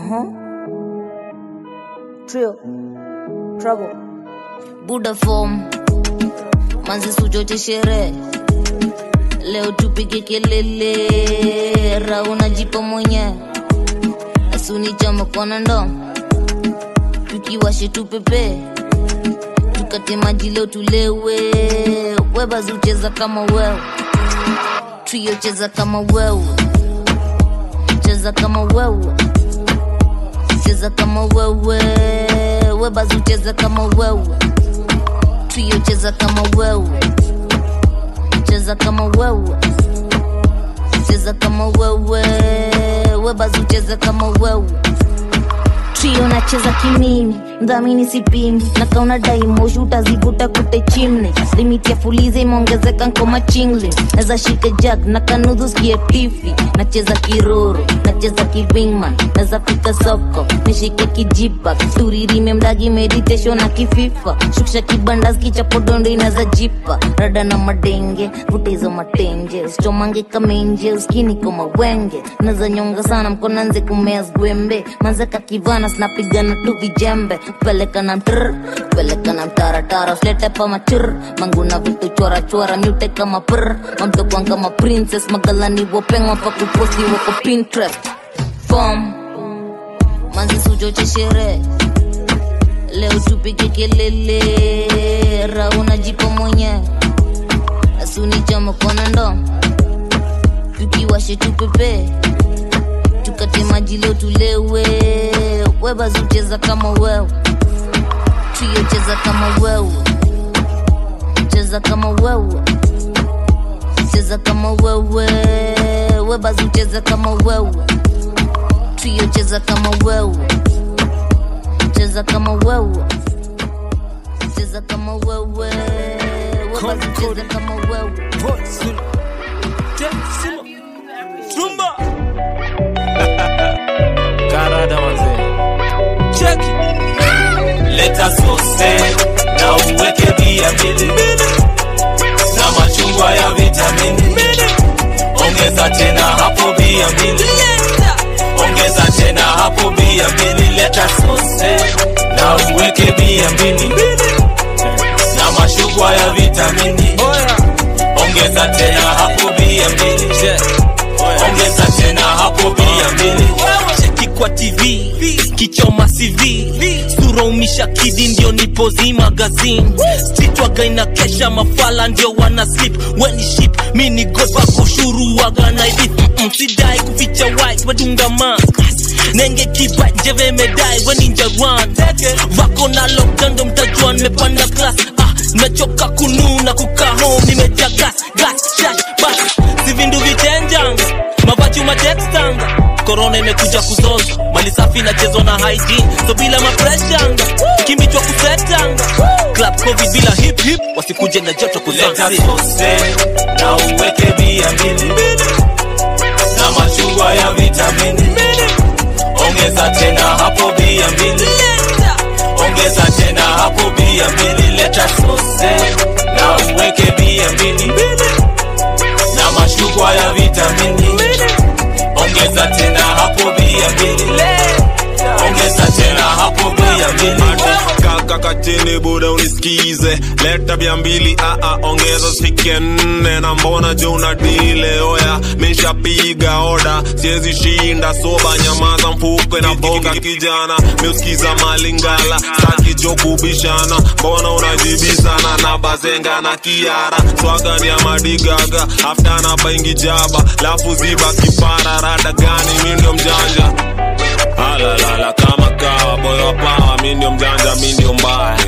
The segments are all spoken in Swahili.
Uh-huh. Trio. Trouble. buda form manzi suchoche sherehe leo tupige kelele rauna jipa mwenye asunichama kona ndo tukiwashe tupepe tukate maji leo tulewe webazi ucheza kama wewe trio cheza kama wewe cheza kama wewe cheza kama wewe webazi ucheza kama wewe trio cheza kama wewe cheza kama wewe cheza kama wewe webazi ucheza kama wewe trio nacheza kimimi mdhamini sipimi na kauna daimoshi utazivuta kute chimne limiti ya fulize imeongezeka nkoma chingle naza shike jak na kanudhu skie tifi nacheza kiroro nacheza kivingman naza fika soko nishike kijipa turirime mdagi meditation na kififa shukisha kibandas kichapodondo inaza jipa rada na madenge vuta hizo matenje usichomange kamenje uskini koma wenge naza nyonga sana mkona nze kumea zgwembe manzeka kivana snapigana tu vijembe peleka na mtr peleka na mtaratara usilete pa machur manguna vitu chora chora myute kama pr mamtokwan kama princess magalani wopengwa pa kuposti wako pinterest form manzi suchoche sherehe leo tupige kelele rauna jipa mwenye asunichama kona ndo tukiwashe tupepe tukate maji leo tulewe webazi ucheza kama wewe trio cheza kama wewe cheza kama wewe cheza kama wewe webazi ucheza kama wewe trio cheza kama wewe cheza kama wewe cheza kama wewe webazi ucheza kama wewe Tumba. Karada manze. Cheki. leta sose na uweke bia mbili na machungwa ya vitamini ongeza tena hapo bia mbili ongeza tena hapo bia mbili leta sose na uweke bia mbili na machungwa ya vitamini ongeza tena hapo bia mbili ongeza tena hapo bia mbili cheki kwa tv kichoma cv sura umisha kidi ndio nipozi magazine stitwaga ina kesha mafala ndio wana slip weni ship mi ni gopa kushuru waga na idip Mm-mm, sidai kuficha white wedunga mask nenge kipa njeve medai weni njarwan vako na lockdown ndo mtajua nimepanda class ah, nachoka kununa kukaa home nimejaa gas gas shash bas si vindu vichenjanga mavachu matextanga korona imekuja kuzoza mali safi inachezwa na hygiene so bila mapreshanga kimbichwa kusetanga club covid bila hip hip wasikuje na joto leta kuzansi sose na uweke bia mbili na machungwa ya vitamini ongeza tena hapo bia mbili ongeza tena hapo bia mbili leta sose na uweke bia mbili na machungwa ya vitamini ongeza tena hapo bia mbili ongeza tena hapo bia mbili kaka katini buda unisikize leta bia mbili aa ongeza sike nne na mbona jo una dile oya mishapiga oda siwezi shinda soba nyamaza mfuko na boga kijana miusikiza malingala staki jo kubishana mbona unajibisana na bazenga na kiara swaga ni ya madigaga afta na baingi jaba lafu ziba kipara rada gani mi ndio mjanja alalala kama kawa boyo pawa mi ndio mjanja mi ndio mbaya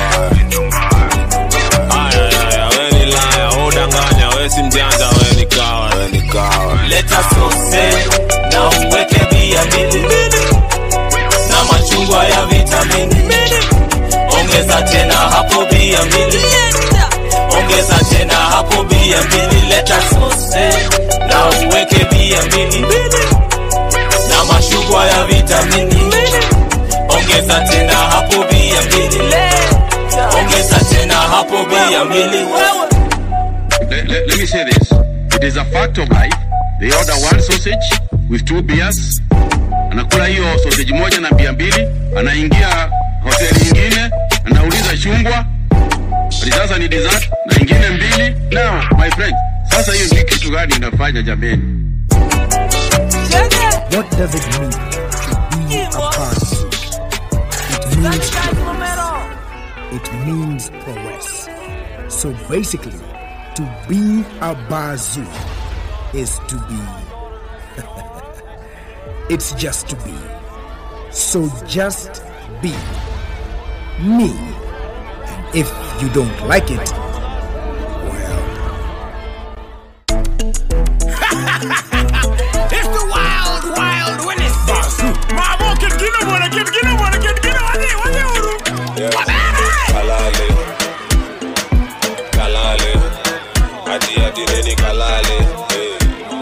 ayayaya we ni laya udanganya we si mjanja we ni kawa we ni kawa leta sose na uweke bia mbili na machungwa ya vitamini ongeza tena hapo bia mbili ongeza tena hapo bia mbili leta sose na uweke bia mbili na machungwa ya vitamini ongeza tena hapo bia mbili ongeza tena hapo bia mbili let, let, let me say this. It is a fact of life. They order one sausage with two beers anakula hiyo sausage moja na bia mbili, anaingia hoteli nyingine, anauliza chungwa, ati sasa ni dessert na ingine mbili. Now my friend, sasa hiyo ni kitu gani inafanya jameni? What does it mean to be a Bazu? It means progress. It means progress. So basically, to be a Bazu is to be. it's just to be. So just be me. And if you don't like it, well, It's the wild, wild Wednesday. Mama, kid, get up on it, kid, get up on it, kid, get up on it, what the hell? What the hell? kalale kalale ati ati nini kalale eh.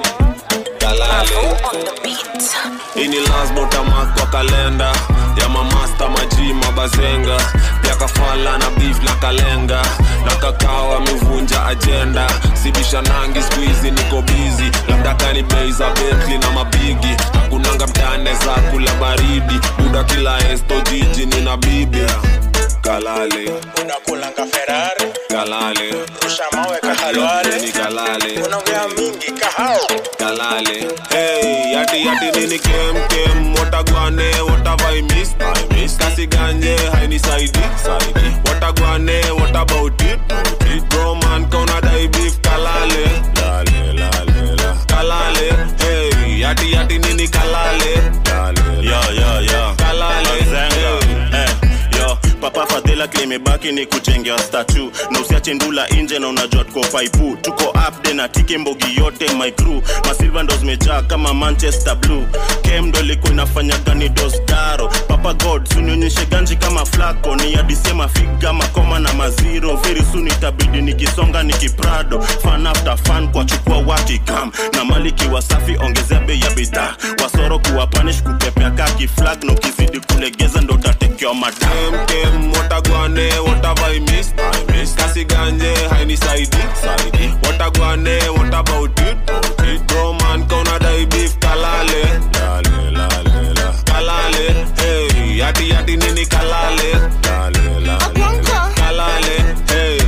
kalale hii ni lazima utamark kwa kalenda ya mamasta maji mabazenga pia kafala na beef na kalenga na kakao amevunja ajenda sibisha nangi skuizi niko bizi labda kani bei za betli na mabigi hakunanga mtane za kula baridi buda kila esto jiji nina bibi kalale unakulanga ferari kalale rusha mawe kahalwale ni kalale unaongea mingi kahao kalale hey yati yati nini kem kem watagwane watavai miss I miss kasi ganje haini saidi saidi watagwane what about it it bro man kona dai beef kalale lale lale la kalale hey yati yati nini kalale lale yo yo yo kalale Zenga. hey. Eh, yo papa fadhila klimebaki ni kujengea statu na usiache ndula nje na unajua tuko paipu tuko upde na tike mbogi yote my crew masilva ndo zimejaa kama manchester blue kem ndo ilikuwa inafanya gani dosdaro papa god sunionyeshe ganji kama flako ni adisema figa makoma na maziro very soon itabidi nikisonga nikiprado fan after fan kwa chukua watikam na maliki wasafi ongezea bei ya bidhaa wasoro kuwa panish kupepea kaki flag na ukizidi kulegeza ndo utatekewa madam kem kem watagwane watavai miss I miss kasi ganje haini saidi saidi watagwane what about it it bro man kona dai beef kalale lale lale la kalale hey yati yati nini kalale lale lale la. kalale hey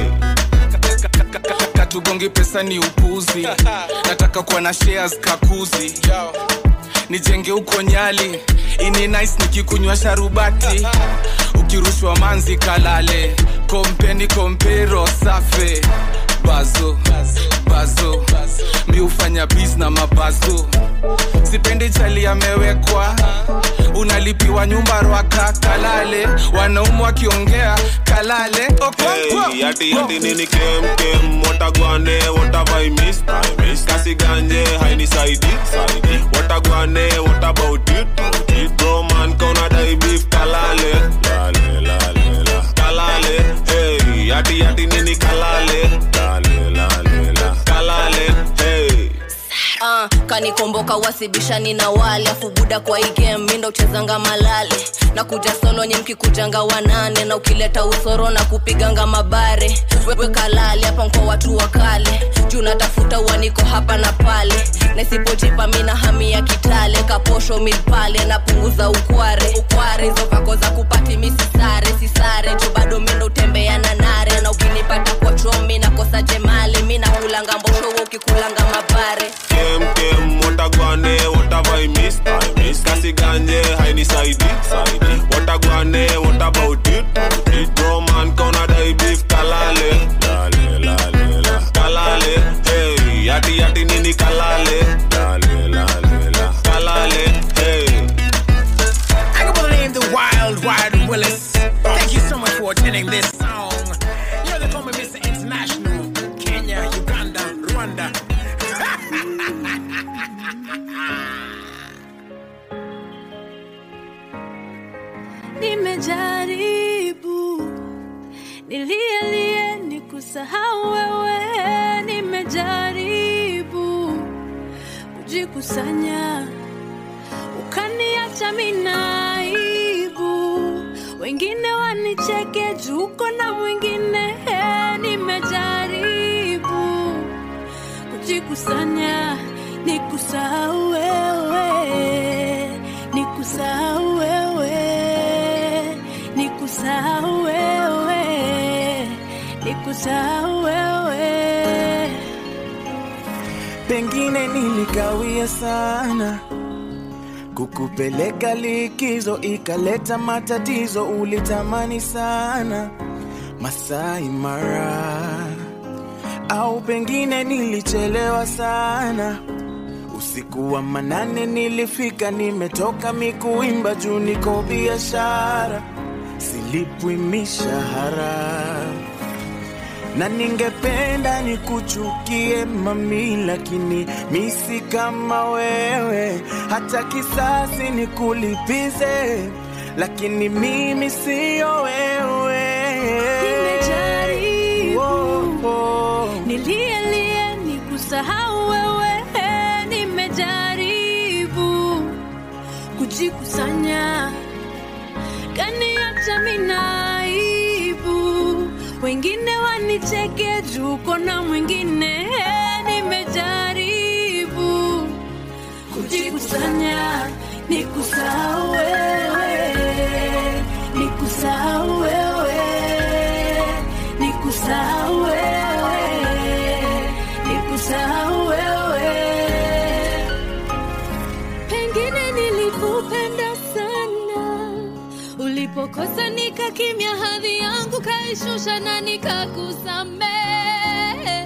katugongi pesa ni upuzi nataka kuwa na shares kakuzi nijenge huko nyali ini nice nikikunywa sharubati ukirushwa manzi kalale kompeni kompero safe bazo bazo mi hufanya bis na mabazo sipendi chali amewekwa unalipiwa nyumba rwaka kalale wanaumu wakiongea kalale Okonkwo. Hey, yati yati nini kem kem watagwane watavai miss I miss kasi ganje haini saidi saidi watagwane what about it it bro man kona dai beef kalale lale lale la kalale hey yati yati nini kalale lale lale la kalale hey uh, kanikomboka wasibishani na wale afu buda kwa hii game mi ndo uchezanga malale na kuja solo nye mkikujanga wanane na ukileta usoro na kupiganga mabare wewe kalale hapa mko watu wa kale juu natafuta uaniko hapa na pale na isipojipa mi na hami ya kitale kaposho milpale napunguza ukware ukware hizo vako za kupati mi sisare sisare juu bado mi ndo utembea na nare na ukinipata kwa chomi nakosa jemale mi nakulanga mboshowo ukikulanga mabare kem kem watagwane watavai miss I miss kasi ganje haini saidi saidi watagwane what about it it bro man kona dai beef kalale lale lale la kalale hey yati yati nini kalale lale lale la kalale hey I go by the name the Wild Wild Willis. Thank you so much for attending this song. You know they call me Mr. International. Kenya, Uganda, Rwanda. nimejaribu nilielie ni kusahau wewe nimejaribu kujikusanya ukaniacha minaibu wengine wanicheke juko na mwingine nimejaribu kujikusanya nikusahau wewe niku kusahau wewe pengine nilikawia sana kukupeleka likizo ikaleta matatizo ulitamani sana Masai Mara au pengine nilichelewa sana usiku wa manane nilifika nimetoka mikuimba juu niko biashara silipwi mishahara na ningependa nikuchukie mami, lakini misi kama wewe, hata kisasi nikulipize, lakini mimi siyo wewe. Nimejaribu Oh, oh. nilielie ni kusahau wewe, nimejaribu kujikusanya, kaniacha minaibu, wengine wanicheke juu kona mwingine, nimejaribu kujikusanya, nikusahau wewe, nikusahau wewe nikusahau wewe, nikusahau wewe. Pengine nilikupenda sana, ulipokosa nikakimya, hadhi yangu kaishusha na nikakusamehe,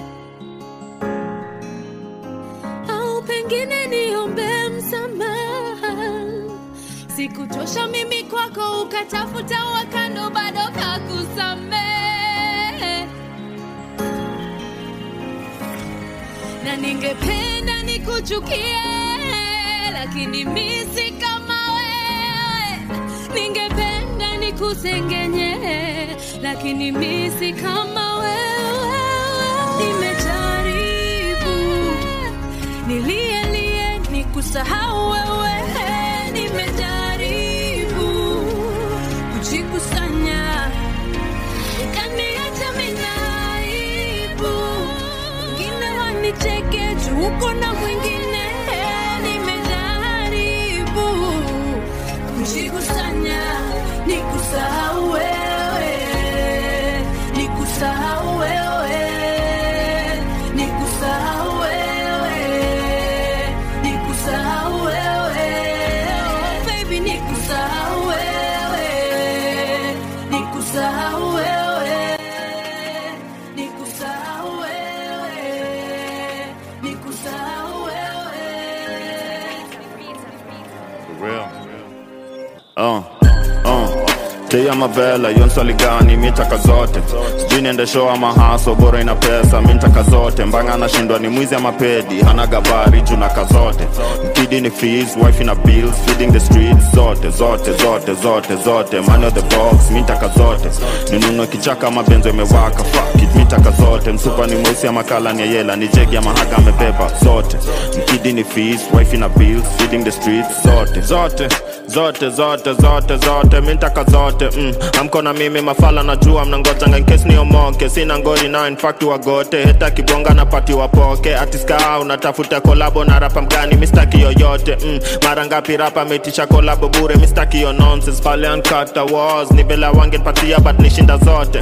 au pengine niombe msamaha sikutosha mimi kwako, ukatafuta wakando, bado kakusamehe. Na ningependa nikuchukie, lakini misi kama wewe. Ningependa nikusengenye, lakini misi kama wewe. Nimejaribu nilielie nikusahau wewe, nimejaribu kujikusanya, kaniacha minaibu, wengine wanicheke juu uko na mwingine, nimejaribu kujikusanya, nikusahau wewe, nikusahau wewe, nikusahau wewe, nikusahau wewe, oh baby, nikusahau wewe, nikusahau wewe, nikusahau wewe, nikusahau For real. Uh, uh. Tia mavela hiyo swali gani mitaka zote sijui niende show ama haso bora ina pesa mintaka zote mbanga anashindwa ni mwizi ama pedi hana gabari juu naka zote mkidi ni fees wife ina bills feeding the streets zote zote zote zote zote money of the box mintaka zote ninunue kichaka ama benzo imewaka fuck it mitaka zote msupa ni mweusi ama kala ni ya yela ni jegi ama haga amebeba zote mkidi ni fees wife ina bills feeding the streets zote zote zote zote zote zote mintaka zote mm. amko na mimi mafala najua mnangojanga nkesi niomoke sina ngori na infakti wagote heta kibonga na pati wapoke atiska unatafuta kolabo na rapa mgani mistaki yoyote mm. mara ngapi rapa ametisha kolabo bure mistaki yo nonsense pale ankata was ni bela wangepatia but nishinda zote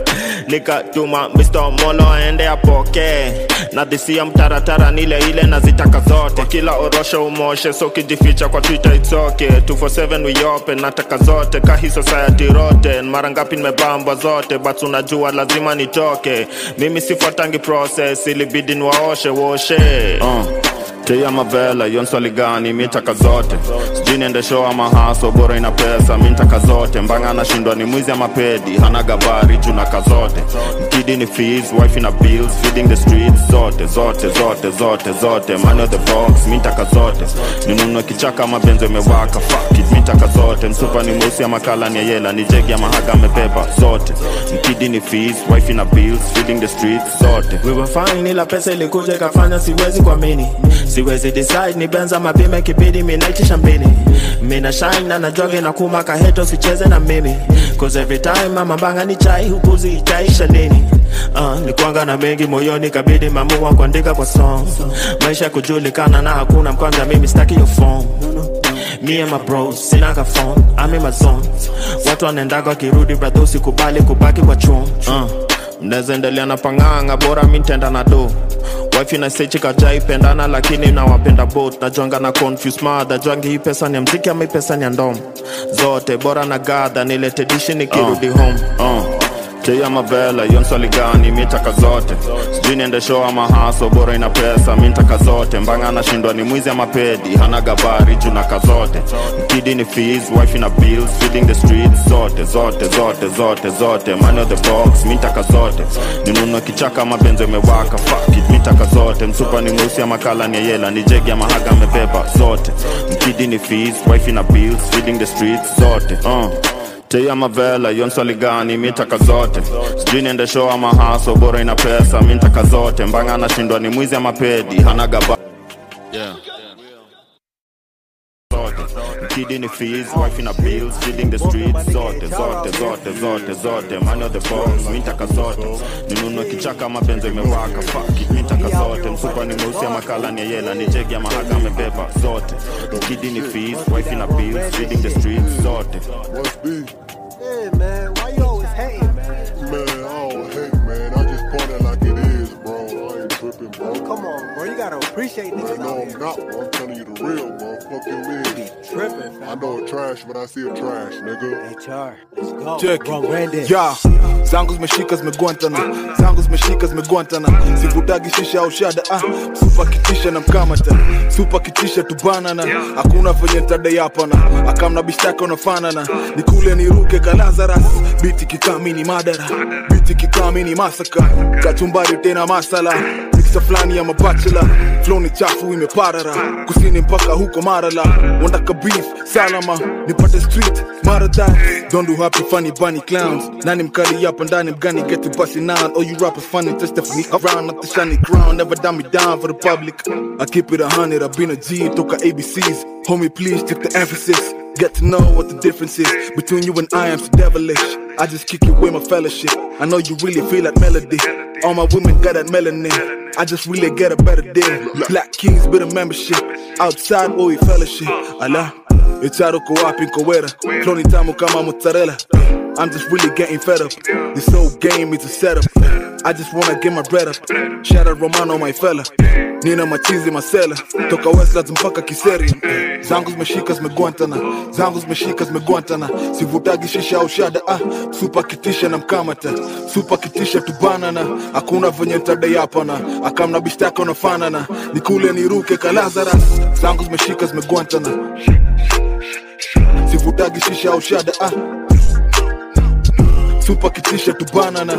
nikatuma Mr. Molo aende apoke na dhisia mtaratara nile ile nazitaka zote kila orosho umoshe so kijificha kwa twitter it's okay 247 we open nataka zote kahi society roten mara ngapi nimebambwa zote but unajua lazima nitoke mimi sifuatangi process ilibidi niwaoshe woshe uh. Tia mavela hiyo swali gani mitaka zote sijui niende show ama haso bora ina pesa mintaka zote mbanga anashindwa ni mwizi ama pedi hana gabari juu naka zote mkidi ni fees wife ina bills feeding the streets zote zote zote zote zote money of the box mintaka zote ninunue kichaka ama benzo imewaka fuck it mintaka zote msupa ni mweusi ama kala ni ya yela ni jegi ama haga amebeba zote mkidi ni fees wife ina bills feeding the streets zote we were fine ila pesa ilikuja ikafanya siwezi kuamini siwezi decide ni benza mapima kibidi minaitisha mbili mina shine na najoge na kuma kaheto sicheze na mimi cause every time mama banga ni chai hupuzi itaisha lini uh, nikuanga na mengi moyoni kabidi mamua kuandika kwa song maisha kujulikana na hakuna mkwanja mimi staki yo phone Me and my bros, sinaga phone, I'm in my zone Watu wanaendaga wakirudi brother usikubali kubaki kwa chum uh. mnaweza endelea na pang'anga bora mi ntenda na do wifi na sechi kajai pendana lakini nawapenda both najuanga na confuse mother juangi hii pesa ni ya mziki ama hii pesa ni ya ndom zote bora na gadha nilete dishi nikirudi uh, home uh. Tia mavela hiyo swali gani mitaka zote sijui niende show ama haso bora ina pesa mintaka zote mbanga anashindwa ni mwizi ama pedi hana gabari junaka zote mkidi ni fees wife na bills feeding the streets zote zote zote zote zote money of the box mintaka zote ninunue kichaka ama benzo imewaka fuck it mitaka zote msupa ni mweusi ama kala ni yela ni jegi ama haga amebeba zote mkidi ni fees wife na bills feeding the streets zote uh. Tia mavela hiyo swali gani mitaka zote sijui niende show ama haso bora ina pesa mintaka zote mbanga anashindwa ni mwizi ama pedi hana gaba Yeah. Kidi ni fees, wife na bills, feeding the streets zote zote zote zote zote money of the box, mintaka zote ninunue kichaka ama benzo imewaka fuck it, mintaka zote msupa ni mweusi ama kala ni yela ni jegi ama haga amebeba zote Kidi ni fees, wife na bills, feeding the streets zote Must be. Hey man, why you always hating, man? Man, I don't hate, man. I just point it like it is, bro. I ain't tripping, bro. Come on, bro. You gotta appreciate niggas No, out I'm here. not, bro. I'm telling you the real, bro. Fuck your man. Tripping, I know a trash, but I see a trash, nigga. HR, let's go. Check. Bro, Randy. ya zangu zimeshika zimeguantana zangu zimeshika zimeguantana sivutagi shisha au shada ah, supa kitisha na mkamata supa kitisha tubanana hakuna venye ntadayapana akamna bishtaka unafanana nikule niruke kalazaras biti kikamini madara biti kikamini masaka kachumbari tena masala miksa fulani ya mabachela flow ni chafu imeparara kusini mpaka huko marala wandaka beef salama nipate street marada don't do happy funny bunny clowns nani mkali hapa ndani mgani get to busting out all you rappers funny just definitely around not the shiny crown never dumb me down for the public I keep it a hundred I've been a G toka ABCs homie please check the emphasis Get to know what the difference is between you and I am so devilish. I just kick it with my fellowship. I know you really feel that melody. All my women got that melanin. I just really get a better deal. Black Kings bit of membership. Outside boy fellowship. Allah. Echaro ko wapi nkowera. Clone tamu kama mozzarella. I'm just really getting fed up. This whole game is a setup. I just wanna get my bread up. Shout out Romano, my fella. Nina machizi masela. Toka Westlands mpaka Kiseri. Zangu zimeshika zimeguantana. Zangu zimeshika zimeguantana. Sivutagi shisha au shada. Ah, super kitisha na mkamata. Super kitisha tubanana. Hakuna venye ntadayapana. Akamna bishtaka unafanana. Nikule niruke kalazaras. Zangu zimeshika zimeguantana. Sivutagi shisha au shada. Ah, super kitisha tubanana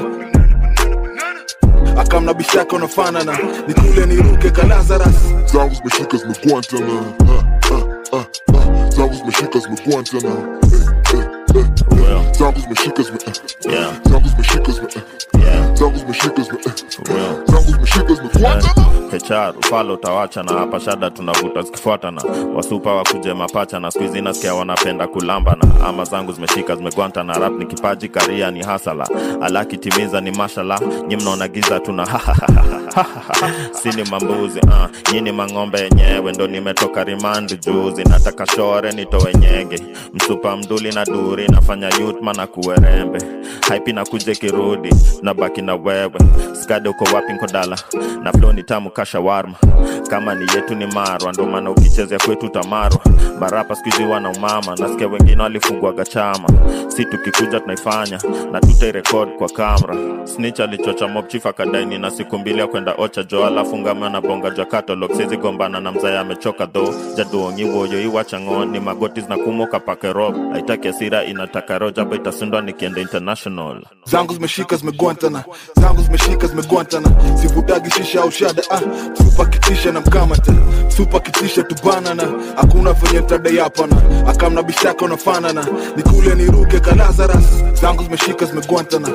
akamna bishaka unafanana nikule niruke kalazaras zangu zimeshika zimeguantana Ah, ah, ah, ah. zangu zimeshika zimeguantana Eh, eh, eh, eh. zangu zimeshika zime eh. zangu zimeshika zime eh. zangu zimeshika zime eh. zangu zimeshika zimeguantana HR ufalo utawacha na hapa shada tunavuta zikifuatana wasupa wakuje mapacha na skuizi nasikia wanapenda kulambana ama zangu zimeshika zimegwanta na rap ni kipaji karia ni hasala alakitimiza ni mashala nyi mnaona giza tuna sini mambuzi uh, nyini mang'ombe yenyewe ndo nimetoka rimandi juzi nataka shore nitowe nyenge msupa mduli na duri nafanya yutma na kuwerembe haipi na kuje kirudi na baki na wewe skade uko wapi nkodala na flo ni tamu kasha warma kama ni yetu ni marwa ndo maana ukichezea kwetu tamarwa barapa skuizi wana umama nasikia wengine walifungwaga chama si tukikuja tunaifanya na tutairekod kwa kamera snich alichocha mobchief akadaini na siku mbili ya kwenda ocha jo alafu ngama na bonga jwa catalog sizi gombana na mzaya amechoka dho jaduongi woyo iwachang'o ni magoti zinakumoka pake rob haitaki asira inataka rojaba itasundwa nikienda international zangu zimeshika zimeguantana zangu zimeshika zimeguantana sivutagi shisha au shada ah, supa kitisha na mkamata supa kitisha tubanana hakuna venye ntadayapana akamna bishaka unafanana nikule niruke kalazaras zangu zimeshika zimeguantana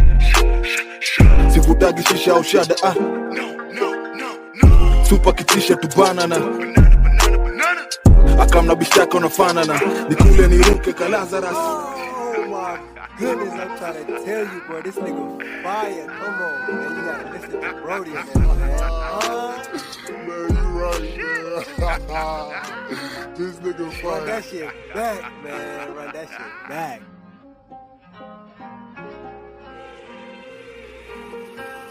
sivutagi shisha au shada ah, supa kitisha tubanana akamna bishaka unafanana nikule niruke kalazaras Goodness, I'm trying to tell you, bro. This nigga fire. Come on, man. You gotta listen to Brody, man. Uh, Man, you right, man. this nigga run fire. that shit back, man. Run that shit back.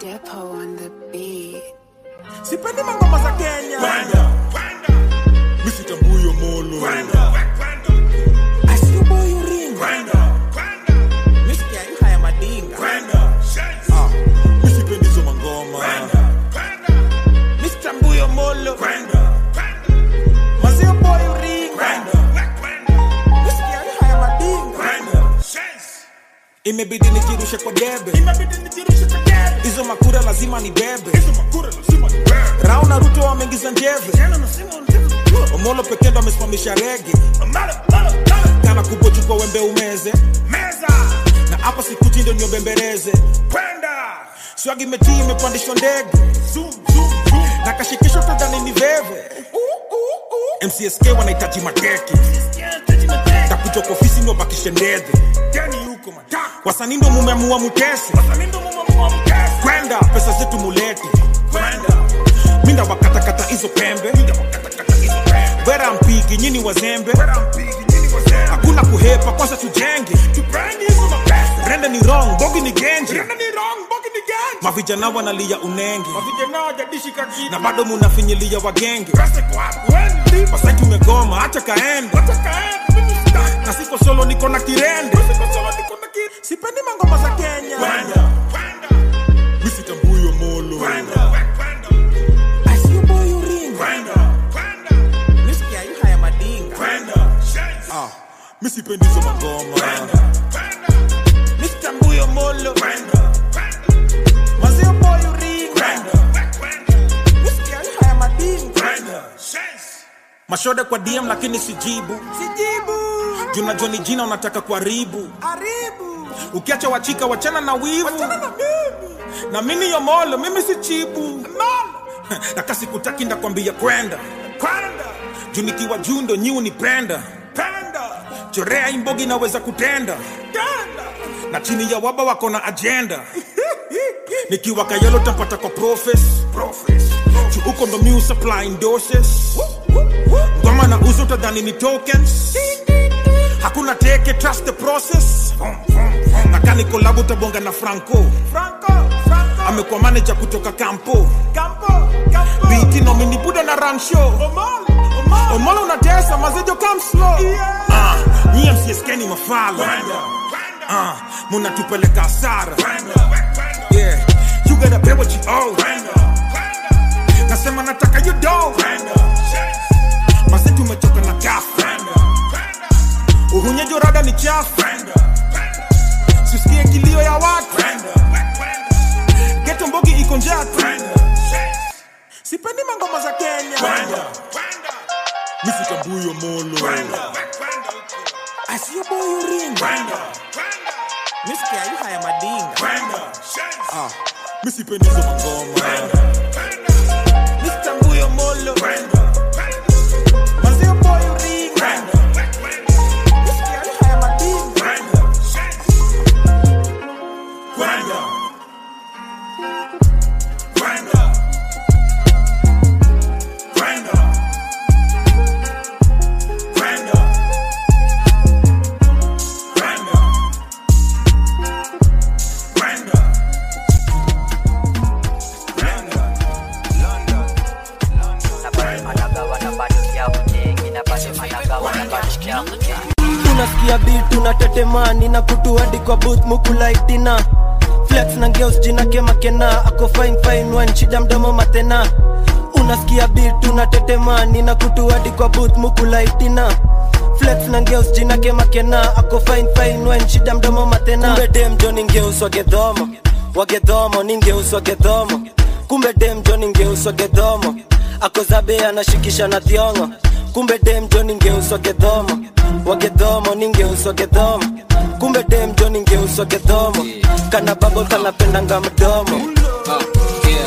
Depot on the beat. sipendi mangoma za kenya misitambuyo molo Misikia yu haya madinga Ah, misipendi hizo mangoma misitambuyo molo mazio boy uringa misikia yu haya madinga imebidi nijirushe kwa debe hizo makura lazima ni bebe rao na ruto wameingiza njeve omolo pekee ndo amesimamisha rege kana kubochukwa wembe umeze na hapa sikuti ndo niobembereze swagi imetii imepandishwa ndege na kashikisho tadhani ni veve mcsk wanahitaji mateke takuja kwa ofisi ni wabakishe ndedhe wasanii ndo mumeamua mutese kwenda pesa zetu mulete minda wakatakata hizo pembe wera mpigi nyini wazembe hakuna kuhepa kwanza tujenge rende ni wrong bogi ni genje mavijana wanalia unenge na bado munafinyilia wagenge wasai tumegoma acha kaende na siko solo niko na kirende sipendi mangoma za kenya misitambuyo molo misikia yu haya madinga Ah, misipendi hizo mangoma misitambuyo molo mazio boy uringa misikia yu haya madinga mashode kwa dm lakini sijibu junajua ni jina unataka kuharibu ukiacha wachika wachana na wivu na mimi yomolo mimi si chibu na kasi kutaki ndakwambia kwenda juu nikiwa juu ndo nyiu ni penda chorea imbogi naweza kutenda na chini ya waba wako na ajenda nikiwa kayelo tampata kwa profes juu uko ndo miu supplying doses ngoma na uzo tadhani ni tokens hakuna teke trust the process na kani kolabu tabonga na franco amekuwa manager kutoka kampo biti nomini buda na run show omolo unatesa mazejo come slow Ah, nyie msieskeni mafala Ah, munatupeleka hasara Yeah, you gotta pay what you owe nasema nataka you do mase tumechoka na kafu uhunyejo rada ni chafu sisikie kilio ya watu geto mbogi iko njatu sipendi mangoma za kenya misitambuyo molo asiyoboyuringa misikia yu haya madinga Ah, misipendi hizo mangoma misitambuyo molo mazio boyuringa misikia yu haya madinga unasikia beat unatetemani na kutu hadi kwa booth mukulaitina flex na ngeus jina kemakena ako fine fine one shida mdomo matena unasikia beat unatetemani na kutu hadi kwa booth mukulaitina flex na ngeus jina kemakena ako fine fine one shida mdomo matena kumbe dem jo ningeus wagedhomo wagedhomo ningeus wagedhomo kumbe dem jo ningeus wagedhomo ako zabe anashikisha na thiongo kumbe dem jo ningeuswa gedhomo wagedhomo ningeuswa gedhomo kumbe dem jo ningeuswa gedhomo kana babol kanapendanga mdomo Ah, yeah.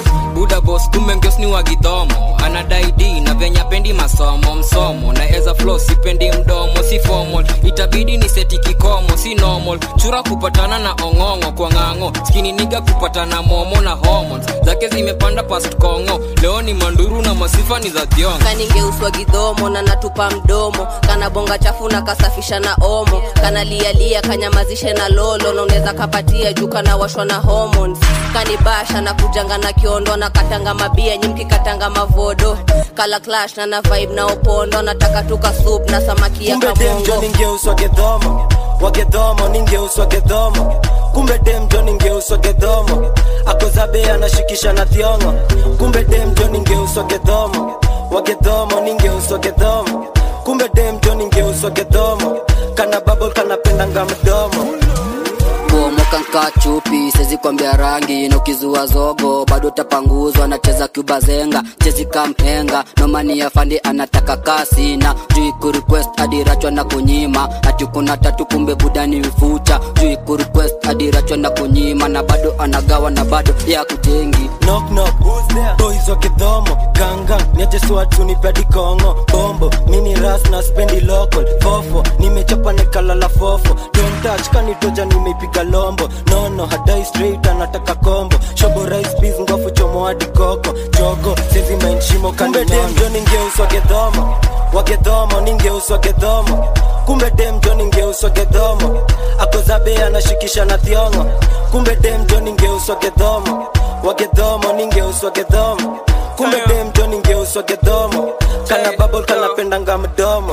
buda bos kumbe ngios ni wagidhomo anadai d na venya pendi masomo msomo na eza flo sipendi mdomo si formal itabidi ni seti kikomo si normal chura kupatana na ong'ong'o kwa ng'ang'o skini niga kupatana momo na hormones zake zimepanda past kongo leo ni manduru na masifa ni za thiongo kaningeuswa gidhomo na natupa mdomo kana bonga chafu na kasafisha na omo kana lialia kanyamazishe na lolo na unaweza kapatia juu kana washwa na hormones kanibasha na kujanga na kiondo na katanga mabia nyimki katanga mavodo kala clash na na vibe na opondo nataka tuka soup na samaki ya kumbe demjo kamongo ningeuswa gedhomo wagedhomo ningeuswa gedhomo kumbe demjo ningeuswa gedhomo akozabe anashikisha na thiongo kumbe demjo ningeuswa gedhomo wagedhomo ningeuswa gedhomo kumbe demjo ningeuswa gedhomo kana babol kanapendanga mdomo bomoka nka chupi sezi kwambia rangi na ukizua zogo bado tapanguzwa nacheza cuba zenga chezi kamhenga nomani ya fandi anataka kasi na juu kurequest adirachwa na kunyima ati kuna tatu kumbe budani vifucha juu kurequest adirachwa na kunyima na bado anagawa na bado ya kujengi knock knock who's there boys wa kidhomo ganga niache swatu nipedi kongo bombo mini ras na spendi local fofo nimechapa nikalala fofo don't touch kanitoja nimeipiga lombo nono hadai straight anataka kombo shobo rice peas ngofu chomo hadi koko jogo sezi mainshimo kumbe demjo ningeuswa gedhomo wagedhomo ningeuswa gedhomo kumbe demjo ningeuswa gedhomo akozabe anashikisha na thiongo kumbe demjo ningeuswa gedhomo wagedhomo ningeuswa gedhomo kumbe demjo ningeuswa gedhomo kana babol kanapendanga mdomo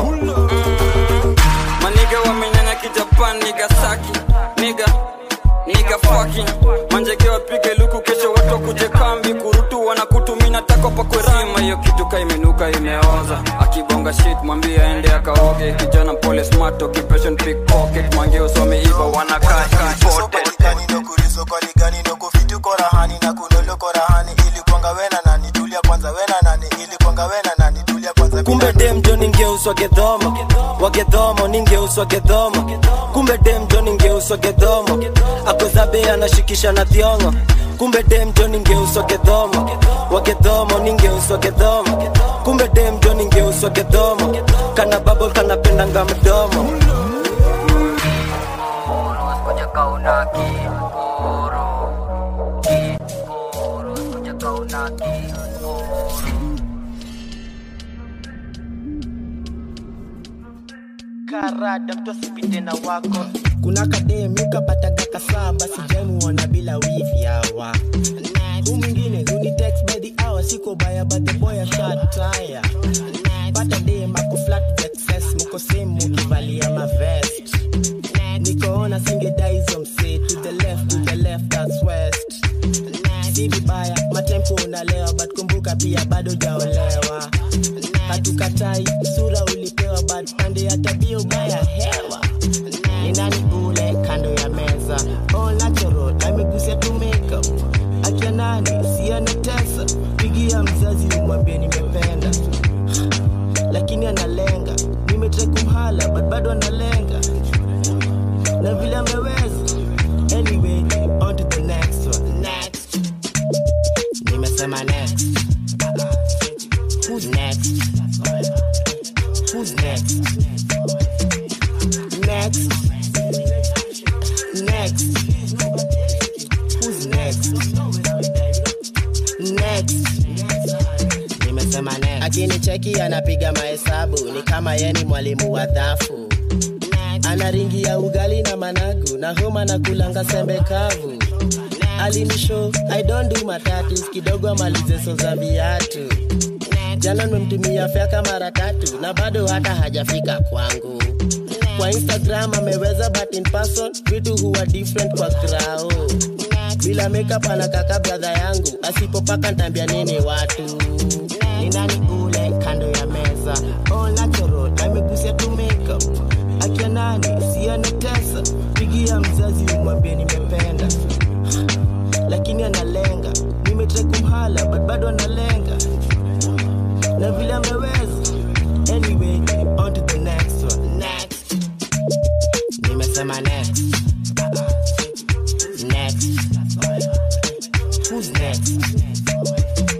maniga wamenyanya kijapan niga saki niga niga fucking manjege wapige luku kesho watu wakuje kambi kurutu wanakutumina tako pakwerima hiyo kitu ka imenuka imeoza akibonga shit mwambie aende akaoge kijana pole smart occupation pickpocket mangeos wameiva wanakaa imported kumbe demjo ningeuswa gedhomo wagedhomo ningeuswa gedhomo kumbe demjo ningeuswa gedhomo akozabe anashikisha na thiongo kumbe demjo ningeuswa gedhomo wagedhomo ningeuswa gedhomo kumbe demjo ningeuswa gedhomo kana babol kanapendanga mdomo karada mtu asipite na wako kuna kademi kapataga kasaba sijamuona bila wifi hawa hu mwingine hunitext by the hour siko baya but the boy ashataya pata dem ako flat vexes muko same mukivalia mavest nikoona singedai hizo msee to the left to the left that's west si vibaya matempo unalewa but kumbuka pia bado jaolewa hatukatai sura ulipewa but pande ya tabia ubaya hewa ni nani ule kando ya meza all natural amegusia tu makeup akia nani sianatesa pigia mzazi umwambie nimependa lakini analenga nimetrai kumhala but bado analenga na vile ameweza anyway on to the next one next nimesema next who's next who's next next next who's next next nimesema next akinicheki anapiga mahesabu ni kama yeni mwalimu wa dhafu ana ringi ya ugali na managu na homa na kulanga sembe kavu alinisho i don't do matatus kidogo amalize so za viatu jana nimemtumia fyaka mara tatu na bado hata hajafika kwangu kwa instagram ameweza but in person vitu huwa different kwa grao bila makeup anakaka bradha yangu asipopaka ntambia nini watu ni nani ule kando ya meza all natural amegusia tu makeup akia nani sianatesa pigia mzazi umwambie nimependa lakini analenga nimetrai kumhala but bado analenga na vile ameweza anyway on to the next one next nimesema next next who's next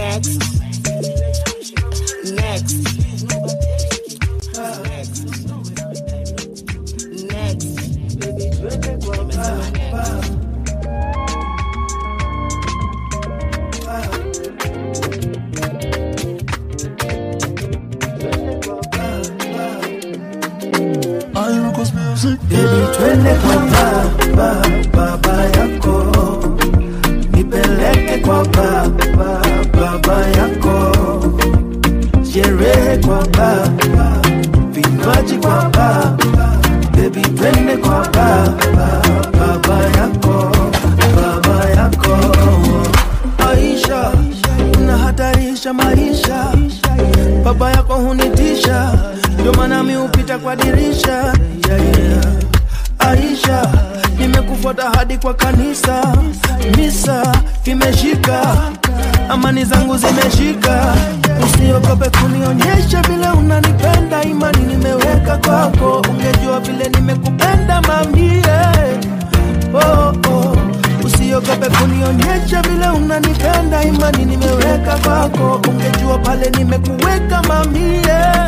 Next. Next. Next. Baby, twende kwa baba, baba yako, nipeleke kwa baba, baba yako, sherehe kwa baba, vinywaji kwa baba, baby, twende kwa baba, baba yako, baba yako. Aisha, unahatarisha maisha, baba yako hunitisha, ndio maana mi hupita kwa dirisha yeah, yeah. Aisha, nimekufuata hadi kwa kanisa, misa imeshika, amani zangu zimeshika. Usiogope kunionyesha vile unanipenda, imani nimeweka kwako, ungejua vile nimekupenda mamie. Oh, oh. Usiogope kunionyesha vile unanipenda, imani nimeweka kwako, ungejua pale nimekuweka mamie.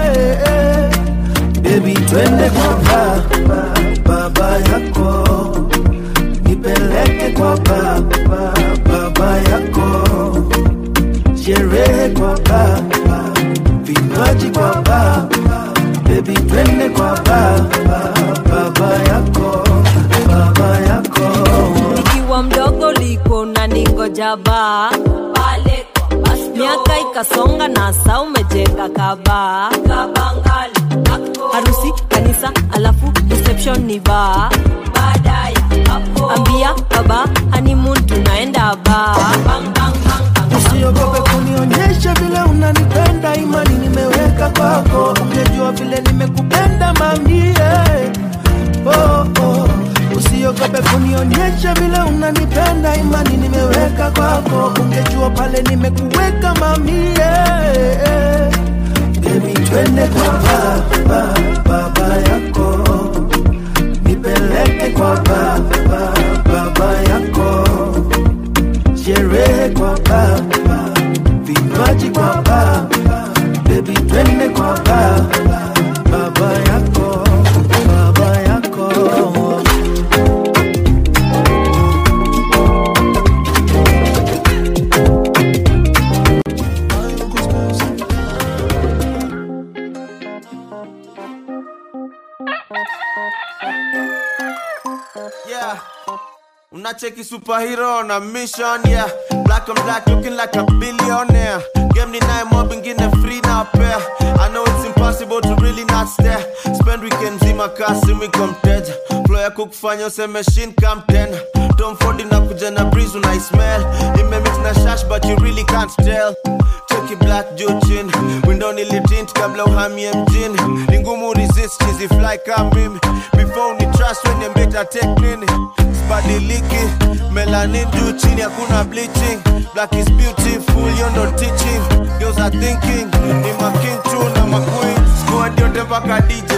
Baby, twende kwa baba, baba yako, nipeleke kwa baba, baba yako, sherehe kwa baba, vinywaji kwa baba, baby, twende kwa baba, baba yako, baba yako. nikiwa mdogo liko na ningoja baa pale kwa basto. miaka ikasonga na saa umejenga kabaa harusi kanisa alafu reception ni baa baadaye hapo ambia baba honeymoon tunaenda baa Usiogope kunionyesha vile unanipenda, imani nimeweka kwako, ungejua vile nimekupenda mamie. Oh, oh. Usiogope kunionyesha vile unanipenda, imani nimeweka kwako, ungejua pale nimekuweka mamie. Baby, twende kwa baba, baba yako, nipeleke kwa baba, baba yako sherehe kwa baba, vinywaji kwa baba, baby twende kwa baba, baba yako, baba yako. Yeah. Unacheki superhero na mission yeah Black on black looking like a billionaire Game ni naye mob ingine free na pair I know it's impossible to really not stare Spend weekend zima kasi wiko mteja Flow yako kufanya useme shin come tena Tom Ford inakuja na breeze unai smell Imemix na shash but you really can't tell Cheki black juu chini Window nilitint kabla uhamie mjini Ni ngumu resist chizi fly kama mimi Before ni trust when you better take nini Sibadiliki Melanin juu chini hakuna bleaching Black is beautiful you no teaching Girls are thinking Ni making tu na maqueen Squad yote mpaka DJ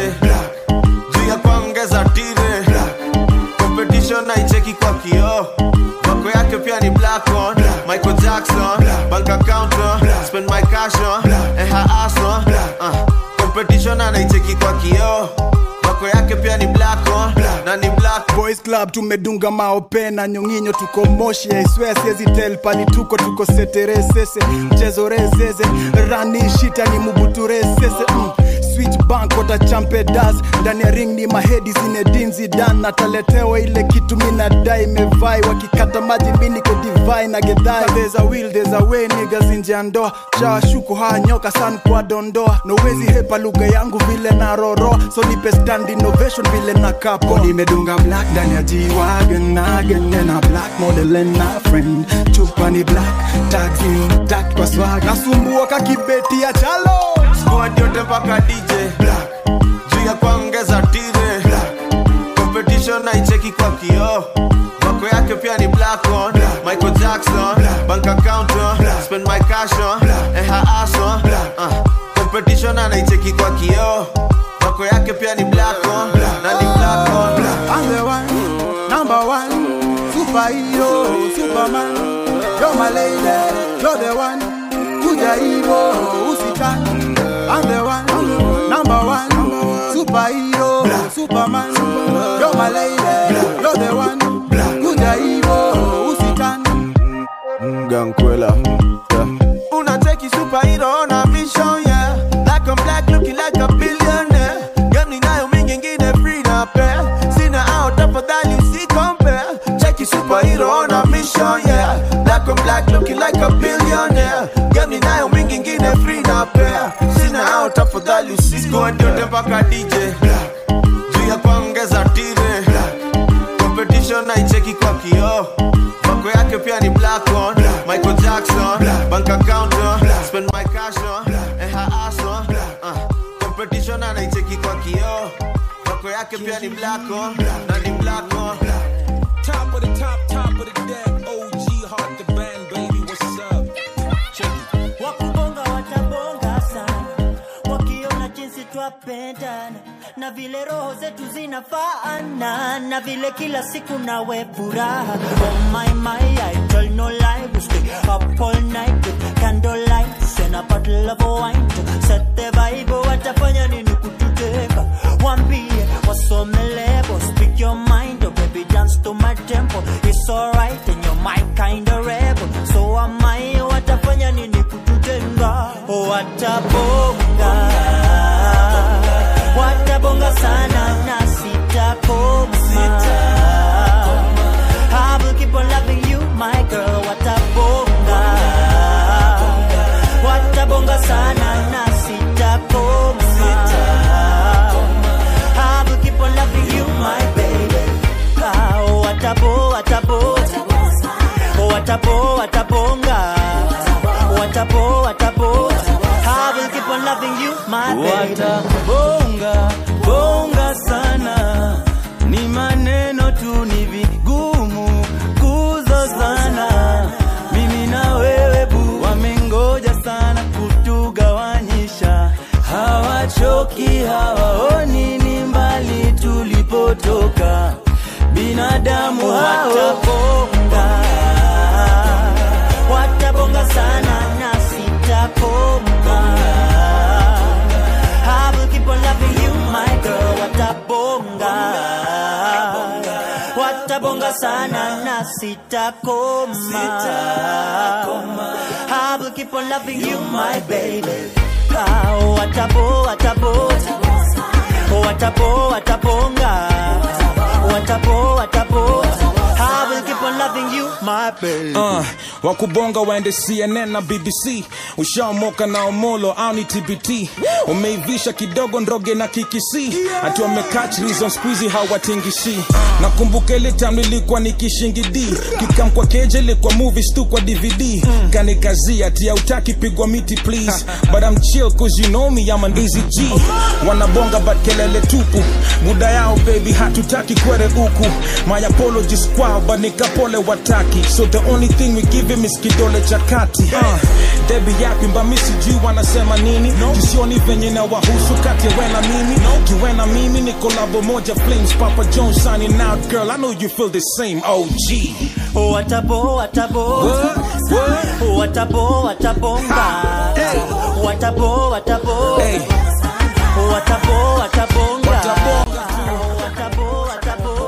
Juu ya kuongeza tire Competition naicheki kwa kioo Wako yake pia ni black on Michael Jackson Bank account on Spend my cash on Eh her ass on uh. Competition anaicheki kwa kioo Wako yake pia ni black on Na ni black boys club tumedunga maope na nyonginyo tuko moshi aiswea siezi tel pali tuko tuko seteresese mchezo rezeze rani shita ni mubuturesese mm. Switch bank wata champe das ndani ya ring ni mahedi zine dinzi dan nataletewa ile kitu minadai mevai wakikata maji mi niko divai na gedhai there's a will there's a way niggas nje ya ndoa shawashuku haya nyoka san kwa dondoa nowezi hepa lugha yangu vile na roro so nipe stand innovation vile na kapo nimedunga black ndani ya G-Wagon again and a black model and a friend chupa ni black tags in tact kwa swag nasumbua kakibeti ya chalo Squad yote mpaka DJ Black Juu ya kuongeza tire Black Competition naicheki kwa kioo Wako yake pia ni black on Michael Jackson Bank account on Spend my cash on Eh her ass on uh. Competition anaicheki kwa kioo Wako yake pia ni black on Na ni black on I'm the one, number one, superhero, superman. You're my lady, you're the one. kuja hivo usitani I'm the one, number one, superhero, superman, you're my lady, you're the one, kuja hivo usitani Gankwela. Unacheki superhero on a mission, yeah. Black on black, looking like a billionaire. Game ninayo mingi ingine free na pair. Sina out tafadhali si compare. Cheki superhero on a mission, yeah. Black on black, looking like a billionaire. Game ninayo mingi ingine free na pair. Sina out tafadhali si Squad yote mpaka DJ. Juu ya kuongeza tire. Competition naicheki kwa kioo Mako yake pia ni black on Michael Jackson Bank account on Spend my cash on Eh her ass on uh, Competition anaicheki kwa kioo Mako yake pia ni black on Na ni black on Top of the top, top of the deck. OG Heart the band, baby. What's up? Check it. wakubonga watabonga sana wakiona jinsi twapendana na vile roho zetu zinafaana na vile kila siku nawe furaha oh my my I tell no lie we stay up all night with candlelight and a bottle of wine to set the vibe watafanya nini kututeka wambie wasome lebo speak your mind oh baby dance to my tempo it's alright and you're my kind of rebel so am I watafanya nini kututenga watabonga watabonga sana na sitakoma I will keep on loving you my girl watabonga watabonga sana na sitakoma I will keep on loving you my baby Ah, watabo watabo watabo watabonga watabo watabo I will keep on loving you my baby watabonga bonga sana ni maneno tu ni vigumu kuzozana mimi na wewe bu wamengoja sana kutugawanyisha hawachoki hawaoni ni mbali tulipotoka binadamu hao watabonga watabonga sana na sitakoma I will keep on loving you my girl watabonga watabonga sana na sitakoma I will keep on loving you my baby Ah, watabo watabo watabo watabonga watabo watabo I will keep on loving you my baby Uh, wakubonga waende cnn na bbc ushaomoka na omolo au ni tbt umeivisha kidogo ndroge na kikisi ati wamekach reason squeezy hawatingishi nakumbuka ile time nilikuwa nikishingidi kikam kwa keje ilikuwa movies tu kwa dvd kanikazia ati hautaki pigwa miti please but I'm chill cause you know me I'm an easy G wanabonga but kelele tupu muda yao baby hatutaki kwere huku my apologies kwao but nikapole wataki so the only thing we give him is kidole cha kati uh, debi yapi mbami sijui wanasema nini no. jisioni venye na wahusu kati ya we na mimi no. kiwe na mimi ni kolabo moja flames papa jones signing out girl i know you feel the same og watabo watabo watabo watabonga watabo watabo watabo watabonga watabo watabo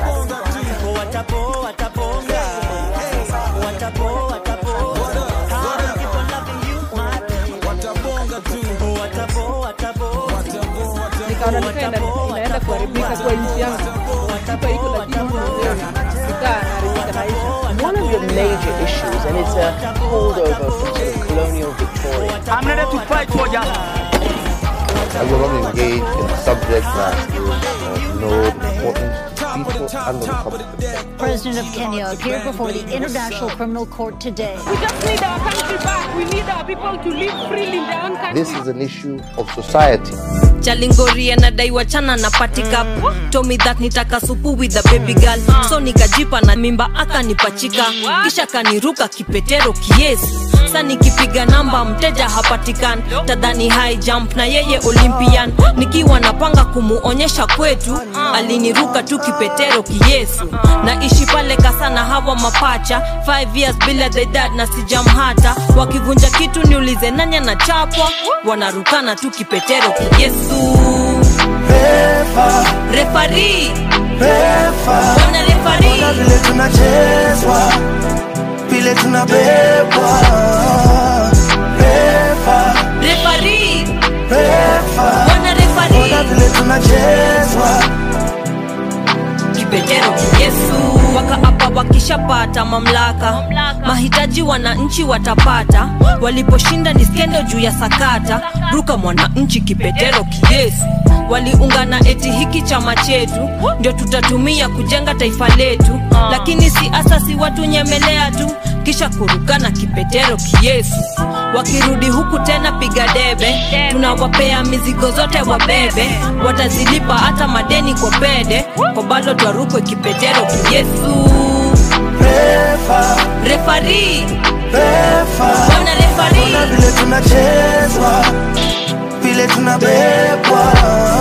watabo watabonga watabo watabo I keep on loving you my baby watabo watabo nikaona nikaa ina- inaenda kuharibika kwa nchi yangu Sipa iko lakini mwenyewe nikaa naharibika maisha One of the major issues, and it's a holdover from sort of colonial Victoria. I'm ready to fight for ya. I will not engage in a subject that is of no importance to people and the Republic. President of Kenya appeared before the International Criminal Court today. we just need our country back we need our people to live freely in their own country This is an issue of society. chalingori anadaiwa chana na patika tomi that nitaka supu with the baby girl so nikajipa na mimba akanipachika kisha kaniruka kipetero kiesi mpesa nikipiga namba mteja hapatikani tadhani high jump na yeye olympian nikiwa napanga kumuonyesha kwetu aliniruka tu kipetero kiyesu naishi pale kasa na hawa mapacha 5 years bila the dad na sijamhata wakivunja kitu niulize nanya na chapwa wanarukana tu kipetero kiyesu refari Bwana refari Ona vile tunachezwa vile tunabebwa refa refari refa Bwana refari Ona vile tunachezwa kipetero yesu wakaapa wakishapata mamlaka mahitaji wananchi watapata waliposhinda ni skendo juu ya sakata ruka mwananchi kipetero kiyesu waliungana eti hiki chama chetu ndio tutatumia kujenga taifa letu lakini si asasi watu nyemelea tu kisha kurukana kipetero kiyesu wakirudi huku tena piga debe tunawapea mizigo zote wabebe watazilipa hata madeni kwa pede kwa bado twarukwe kipetero kiyesu refa refari refa Bwana refari Ona vile tunachezwa vile tunabebwa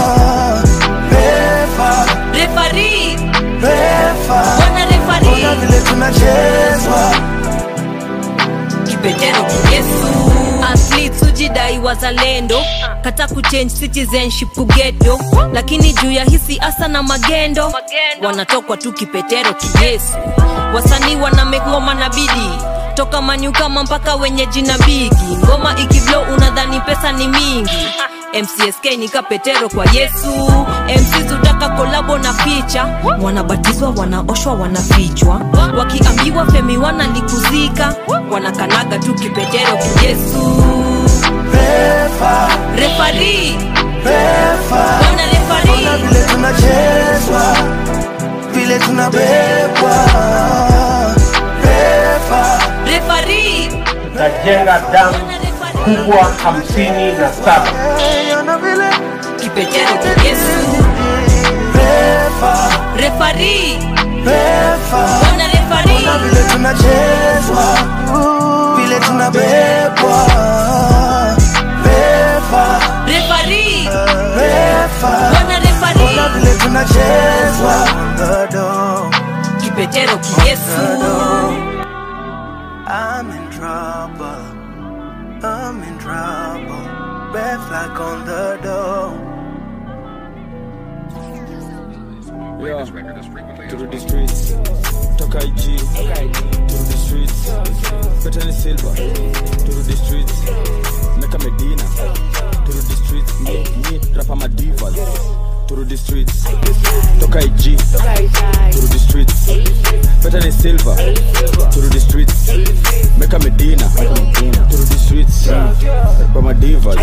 refa refari refa Bwana refari Ona vile tunachezwa kipetero kiyesu athletes hujidai wazalendo kata kuchange citizenship kugeto lakini juu ya hisi asa na magendo wanatokwa tu kipetero kiyesu wasanii wanamegoma na bidii toka manyukama mpaka wenye jina bigi ngoma ikiblo unadhani pesa ni mingi mcsk ni kapetero kwa yesu mcs utaka kolabo na picha wanabatizwa wanaoshwa wanafichwa wakiambiwa femi wanalikuzika wanakanaga tu kipetero kiyesu refa refari refa Bwana refari Ona vile tunachezwa vile tunabebwa refa refari tajenga damu kubwa hamsini na saba Ona vile kipetero kiyesu refa refari refa Bwana refari Ona vile tunachezwa vile tunabebwa refa refari refa Bwana refari Ona vile tunachezwa dodo kipetero kiyesu I'm in trouble. I'm in trouble. Red flag on the door. Yeah. To the streets. Toka IG. To the streets. Better than silver. To the streets. Meka Medina. To the streets. Me, me, rapa my divas. To the streets. Toka IG. To the streets. Better than silver. To the streets. Meka Medina. To the streets. Rapa my divas.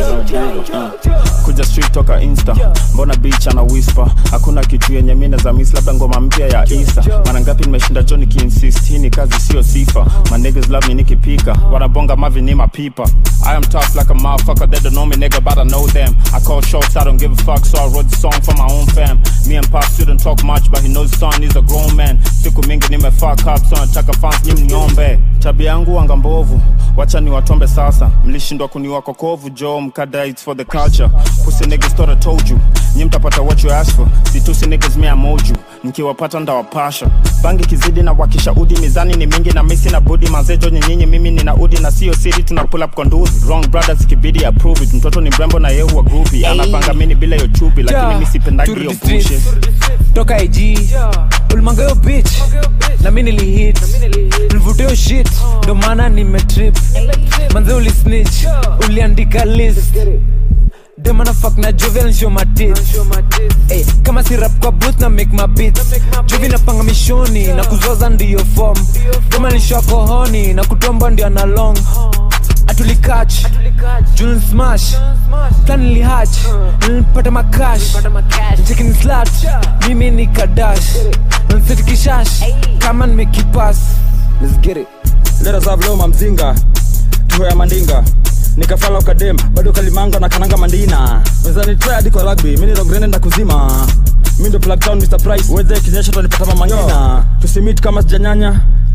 kuja street toka insta mbona beach ana whisper hakuna kitu yenye mine za miss labda ngoma mpya ya isa mara ngapi nimeshinda jo nikiinsist hii ni kazi sio sifa my niggas love me nikipika wanabonga mavi ni mapipa I am tough like a motherfucker they don't know me nigga but I know them I call shots I don't give a fuck so I wrote the song for my own fam me and pop didn't talk much but he knows son is a grown man siku mingi nime fuck up so nataka fans nyi mniombe tabia yangu wanga mbovu wacha ni watombe sasa mlishindwa kuniwa kokovu jo mkada it's for the culture pussy niggas thought I told you nyi mtapata what you ask for situsi niggas me amoju mkiwapata ndawapasha bangi kizidi na wakisha udi mizani ni mingi na misi na budi mazejo nyinyinyi mimi nina udi na sio siri tuna pull up kwa nduzi wrong brothers ikibidi approve it mtoto ni mrembo na yehu wa groupie anapanga mini bila hiyo chupi lakini mi sipendagi hiyo bullshit toka ig ulimanga yo bitch na mi nilihit nilivutio shit ndo maana nimetrip manze ulisnitch uliandika list demana fuck na jovial show my tits hey, kama si rap kwa booth na make my beats jovi napanga mishoni na kuzoza ndiyo form dema nishoa kohoni na kutomba ndio analong atulikach jun smash plan nilihach nilipata makash chekini slat mimi ni kadash nanseti kishash kama nimekipas let's get it lera za vloma mzinga tuhoya mandinga nikafala ukadem bado kalimanga na kananga mandina wezani try hadi kwa rugby mimi ndo grande na kuzima mimi ndo plug town Mr Price weze kinyesha tunipata mama ngina tusimit kama sijanyanya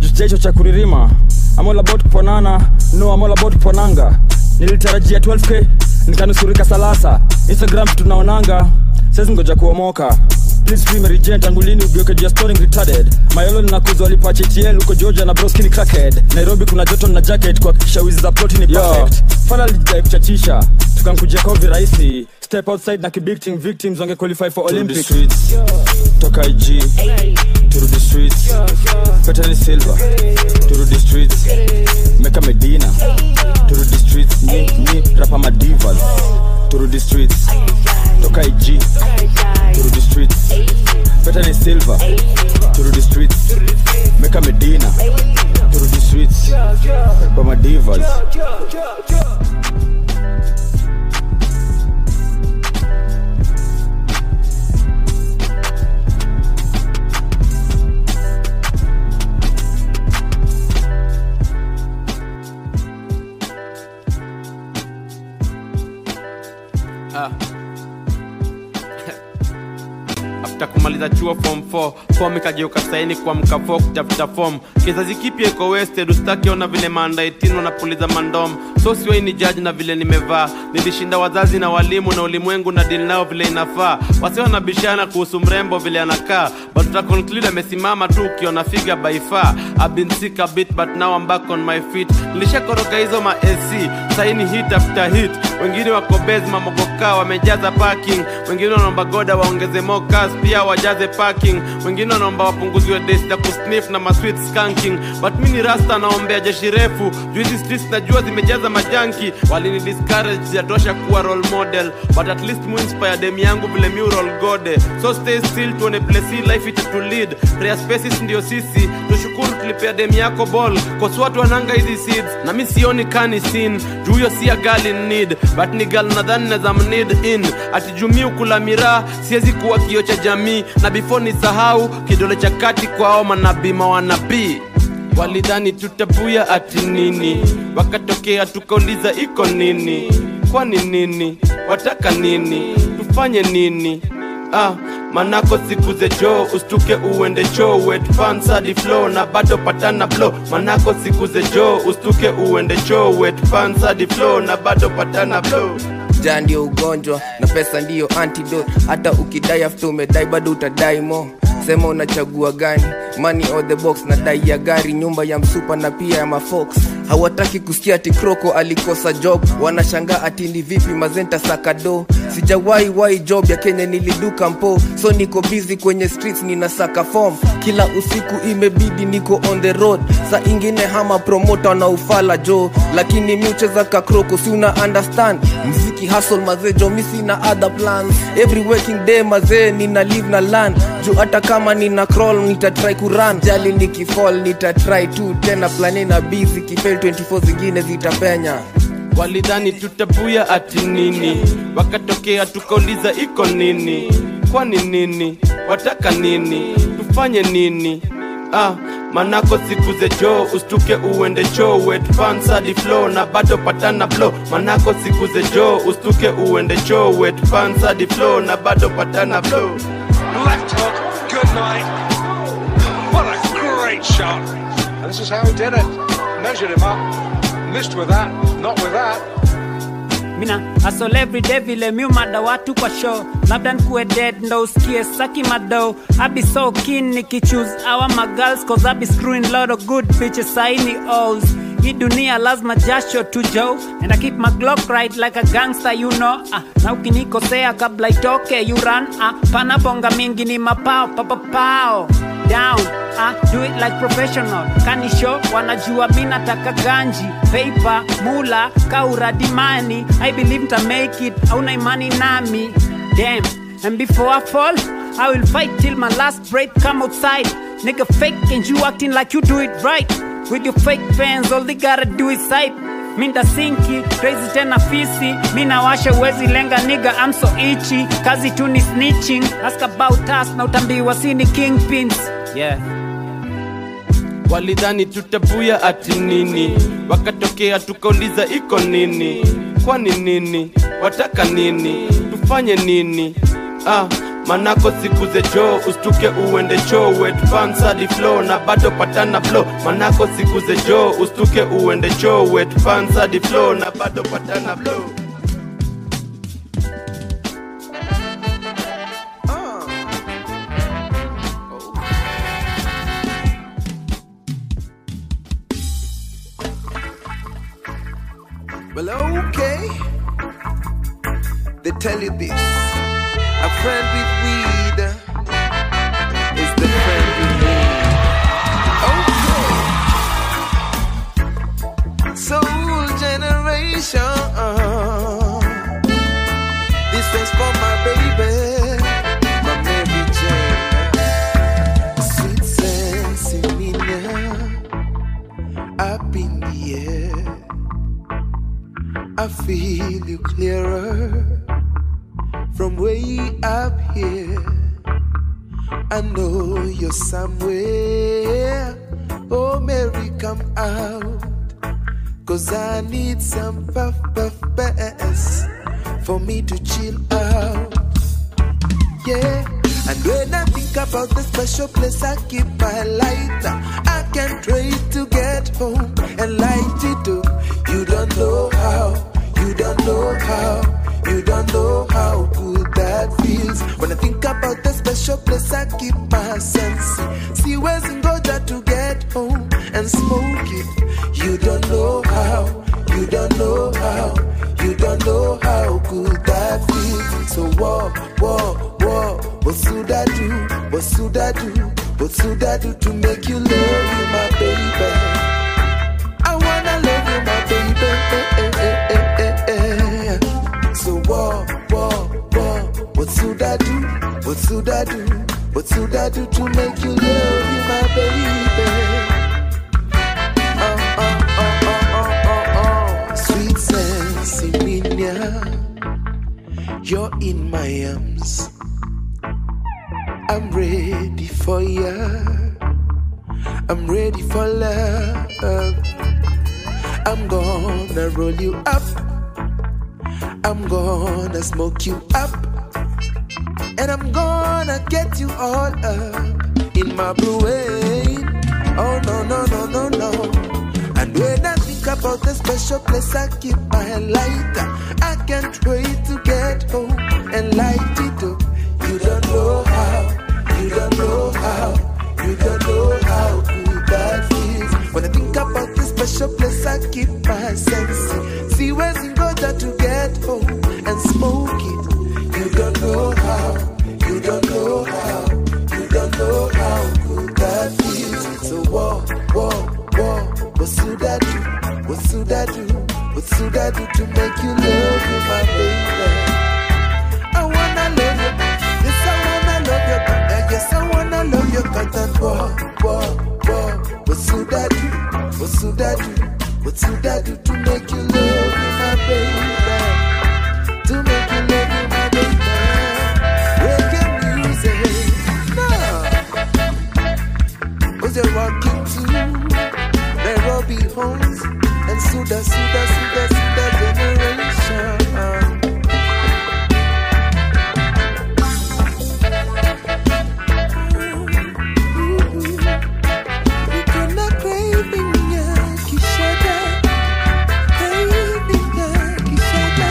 jicho cha kuririma I'm all about kuponana no I'm all about kuponanga nilitarajia 12k nikanusurika salasa instagram tunaonanga sasa ngoja kuomoka Please free Mary Jane tangu lini ugeuke juu ya storing retarded mayolo ninakuzwa walipa HTL huko Georgia na broski ni crackhead Nairobi kuna joto na jacket kuhakikisha wizi za ploti ni perfect fala alijidai kuchachisha tukamkujia kwa virahisi step outside na kibig team victims wange qualify for the Olympics streets. toka IG turudi streets Petani Silva turudi streets Meka Medina turudi streets ni, ni rapa madivas turudi streets toka IG turudi streets Petani Silva turudi streets Meka Medina turudi streets rapa madivas Ah. after kumaliza chuo form 4 form ikageuka saini kwa mkafo kutafuta form kizazi kipya iko wasted ustakiona vile maanda 18 wanapuliza mandom so siwei ni judge na vile nimevaa nilishinda wazazi na walimu na ulimwengu na dili nao vile inafaa wasi wanabishana kuhusu mrembo vile anakaa but utaconclude amesimama tu ukiona figa by far I've been sick a bit but now I'm back on my feet nilishakoroka hizo ma AC saini hit after hit wengine wako base mamogoka wamejaza parking wengine wanaomba goda waongeze more cars pia wajaze parking wengine wanaomba wapunguziwe days za kusniff na masweet skanking but mi ni rasta naombea jeshi refu juu hizi streets najua zimejaza majanki walini discourage sijatosha kuwa role model but at least muinspire dem yangu vile mi roll gode so stay still tuone place hii life itatu lead prayer spaces ndio sisi tushukuru tulipea dem yako ball cause watu wananga hizi seeds na mi sioni kani sin juu huyo si a girl in need but ni girl nadhani naza mnid in atijumii ukula miraa siwezi kuwa kio cha jamii na before nisahau kidole cha kati kwao manabii mawanabii walidhani tutabuya ati nini wakatokea tukauliza iko nini kwani nini wataka nini tufanye nini ah, manako siku ze jo ustuke uende cho wet pants hadi flow na bado patana blow manako siku ze jo ustuke uende cho wet pants hadi flow na bado patana blow njaa ndio ugonjwa na pesa ndiyo antidote hata ukidai after umedai bado utadai mo sema unachagua gani money or the box na dai ya gari nyumba ya msupa na pia ya mafox hawataki kusikia ati kroko alikosa job wanashangaa ati ni vipi mazenta sakado sijawahi wahi job ya kenya niliduka mpo so niko busy kwenye streets nina saka form kila usiku imebidi niko on the road sa ingine hama promota na ufala jo lakini mi ucheza kakroko si una understand mziki hustle mazee jo mi sina other plans every working day mazee nina live na land juu hata kama nina crawl nitatry kuran jali nikifall nitatry tu tena plani na busy kifel 24 zingine zitapenya walidhani tutabuya ati nini wakatokea tukauliza iko nini kwani nini wataka nini tufanye nini ah, manako siku ze jo ustuke uende cho wet pants hadi flow na bado patana blow manako siku ze jo ustuke uende cho wet pants hadi flow na bado patana blow Left hook, good night. What a great shot. And this is how he did it. Measured him up. Missed with that, not with that. mina asol everyday vile miumada watu kwa show labda nkuwe dead ndo usikie saki mado abi so keen nikichoose our magirls cause abi screwing lot of good bitches saini O's hii dunia lazima jasho tu jo and I keep my glock right like a gangster you know ah, na ukinikosea kabla itoke you run ah, pana bonga mingi ni mapao papapao down ah, do it like professional kanisho wanajua mi nataka ganji paper mula kauradimani i believe nta make it auna imani nami damn and before i fall i will fight till my last breath come outside nigga fake and you acting like you do it right with your fake fans all they gotta do is sight minda sinki crazy tena fisi mina washa uwezi lenga niga I'm so itchy kazi tu ni snitching ask about us na utambiwa sini kingpins yeah walidhani tutabuya ati nini wakatokea tukauliza iko nini kwani nini wataka nini tufanye nini ah, manako siku ze jo ustuke uende cho wet pants hadi flow na bado patana blow manako siku ze jo ustuke uende cho wet pants hadi flow na bado patana blow Well, okay. They tell you this. A friend with weed is the friend you need. Okay. Soul generation. This one's for my baby, my Mary Jane. Sweet sense in me now. Up in the air. I feel you clearer from way up here. I know you're somewhere. Oh, Mary, come out. Cause I need some puff puff bass for me to chill out. Yeah. And when I think about the special place I keep my lighter, I can't wait to get home and light it up. You don't know how, you don't know how, you don't know how good that feels. When I think about the special place I keep my sense, see where's in Goja to get home and smoke it. You don't know how, you don't know how, you don't know how good that feels. So what, what, what, what should I do? What should I do? What should I do to make you love you, my baby? I wanna love you, my baby. Eh, eh, eh, eh, eh, eh. So what, what, what, what should I do? What should I do? What should I do to make you love you, my baby? Oh, oh, oh, oh, oh, oh, oh. Sweet Sensimania, you're in my arms. I'm ready for ya. I'm ready for love. I'm gonna roll you up. I'm gonna smoke you up. And I'm gonna get you all up in my brain. Oh no, no, no, no, no. And when I think about the special place I keep my lighter, I can't wait to get home and light it up. You don't know how, you don't know how, you don't know how good that feels. When I think about this special place, I keep my senses. See where's in Goja to get home and smoke it. You don't know how, you don't know how, you don't know how good that feels. So what, what, what, what should I do? What should I do? What should I do to make you love you, my baby? I wanna love you. Yes, I wanna love you. Uh, Yes, I wanna love you. Cotton what, what, what, what should I do? What should I do? What should I do to make you love me, my baby? To make you love me, my baby. Reggae music, no. Was you walking to Nairobi homes and Suda, Suda, Suda, Suda generation? Kuna craving ya kishada, craving ya kishada.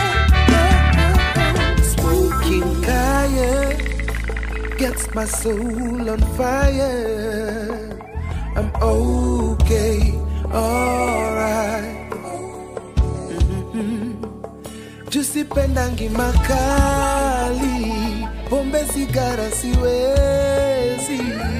Smoking kaya gets my soul on fire. I'm okay, alright. Mhm. Jusipendangi makali, pombe sigara siwezi.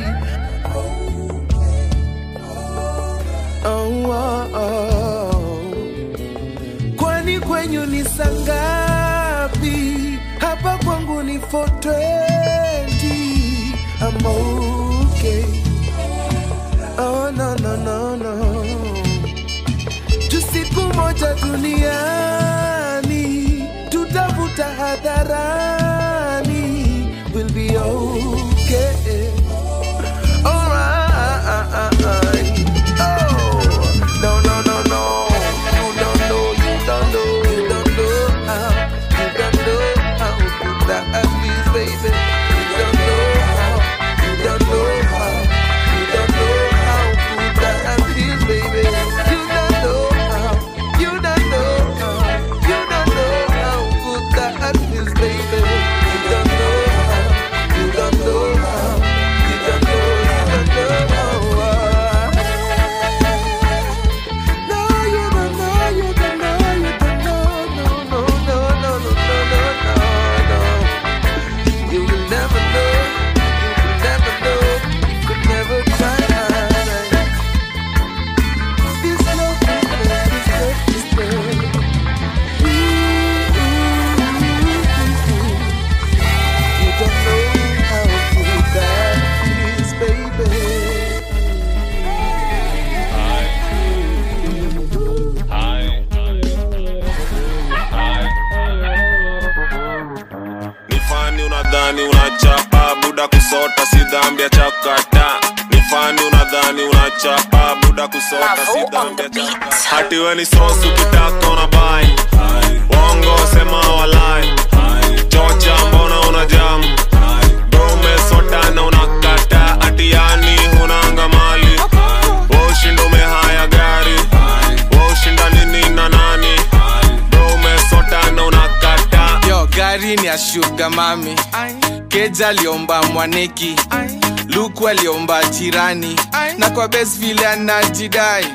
Oh, oh, oh. Kwani kwenyu ni sangapi? Hapa kwangu ni 420. I'm okay. Oh, no, no, no, no. Tu siku moja duniani tutavuta hadharani. We'll be okay. Alright. Oh, no, no, no, no. You don't know, you don't know, you don't know how, you don't know how good that feels, baby. You unadhani unachapa buda kusota si dhambi ya chakata ni fani unadhani unachapa buda kusota si dhambi ya chakata hati we ni sosu kitaka unabai wongo sema walai chocha mbona unajamu bro umesota na unakata atiani hunanga mali woshinda umehaya gari woshinda nini na nani bro umesota na unakata yo gari ni ya shuga mami keja aliomba mwaneki luku aliomba jirani na kwa bes vile anajidai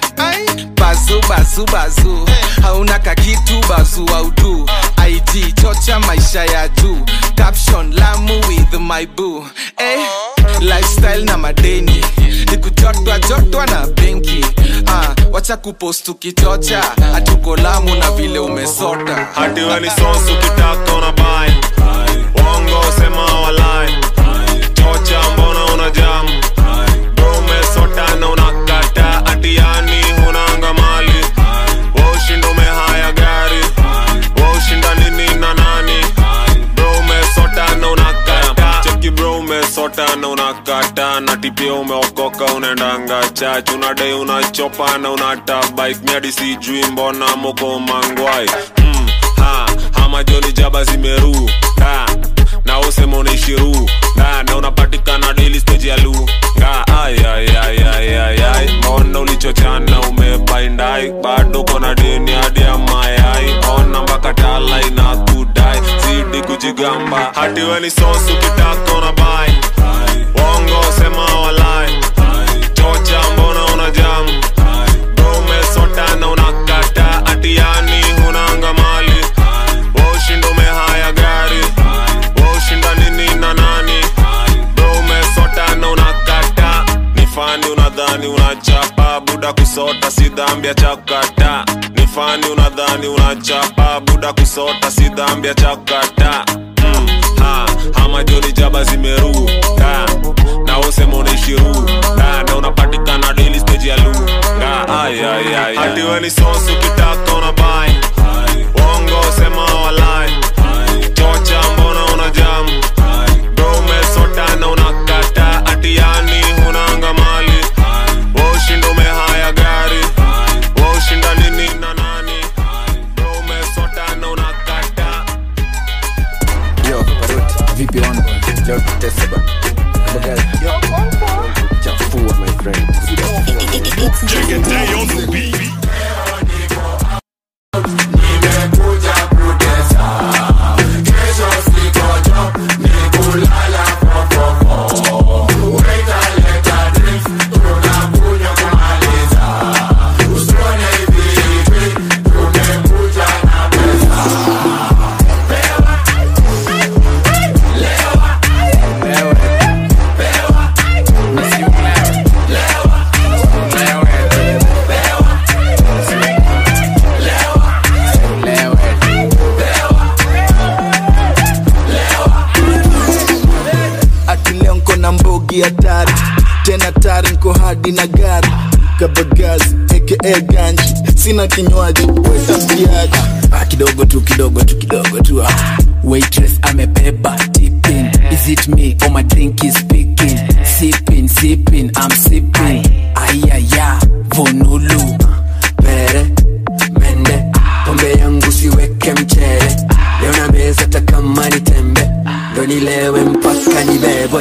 bazu bazu bazu hauna kakitu bazu audu ig chocha maisha ya juu caption lamu with my boo eh, lifestyle na madeni nikujotwa jotwa na benki ah, wacha kupost ukichocha hatuko lamu na vile umesota hati we ni sosu kitaka unabai wongo sema walai chocha mbona unajamu bro umesota na unakata atiani hunanga mali woshinda umehaya gari woshinda nini na nani bro umesota na unakata cheki bro umesota na unakata na tipia umeokoka unaendanga chach unadai unachopa na unata bike miadi sijui mbona moko mangwai mm, ha, hama joni jaba zimeru ha, na usema unaishiru na, na unapatikana daily stage ya lu nga ay, ay, ay, ay, ay, ay. mbona ulichochana umebaindai bado kona deni hadi ya mayai ona mpaka tala inakudai zidi kujigamba hati we ni sosu kitaka unabai wongo sema walai chocha mbona unajamu bro umesota na unakata atiani hunanga mali woshinda umehaya gari woshinda nini na nani bro umesota na unakata ni fani unadhani unachapa buda kusota si dhambi ya chakata ni fani unadhani unachapa buda kusota si dhambi ya chakata mm, ha, hama joni jaba zimeru ha, na usema unaishiru ha, na unapatikana daily stage ya lu nga ay, ay, ay, hati we ni sosu kitaka unabai wongo sema walai chocha mbona unajamu bro umesota na unakata atiani hunanga mali woshinda umehaya gari woshinda nini na nani bro umesota na unakata Yo, Paroti, vipi on Leo tutese ba. Bagari. Chafua my friend. ati leo nko na mbogi hatari tena tari nko hadi na gari kabagazi aka ganji sina kinywaji wetambiaji ah, kidogo tu kidogo tu kidogo tu ah. waitress amebeba tipping is it me or my drink is speaking sipping sipping i'm sipping ayaya vonulu pere mende pombe yangu siweke mchere leo na meza takama ni tembe ndo nilewe mpaka nibebwe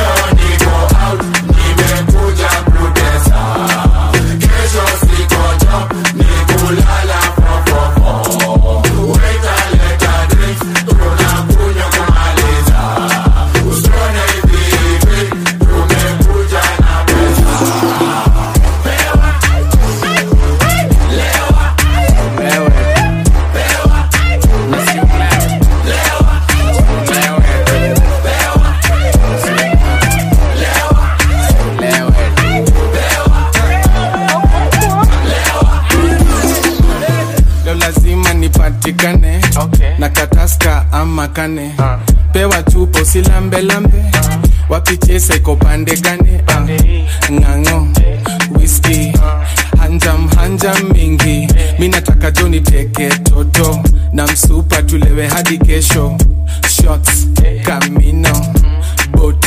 leo lazima nipatikane okay. na kataska ama kane uh. pewa chupo silambelambe wapichesa iko pande gane uh. ng'ang'o whisky hanjam hanjam mingi mi nataka jo niteke toto na msupa tulewe hadi kesho shots kamino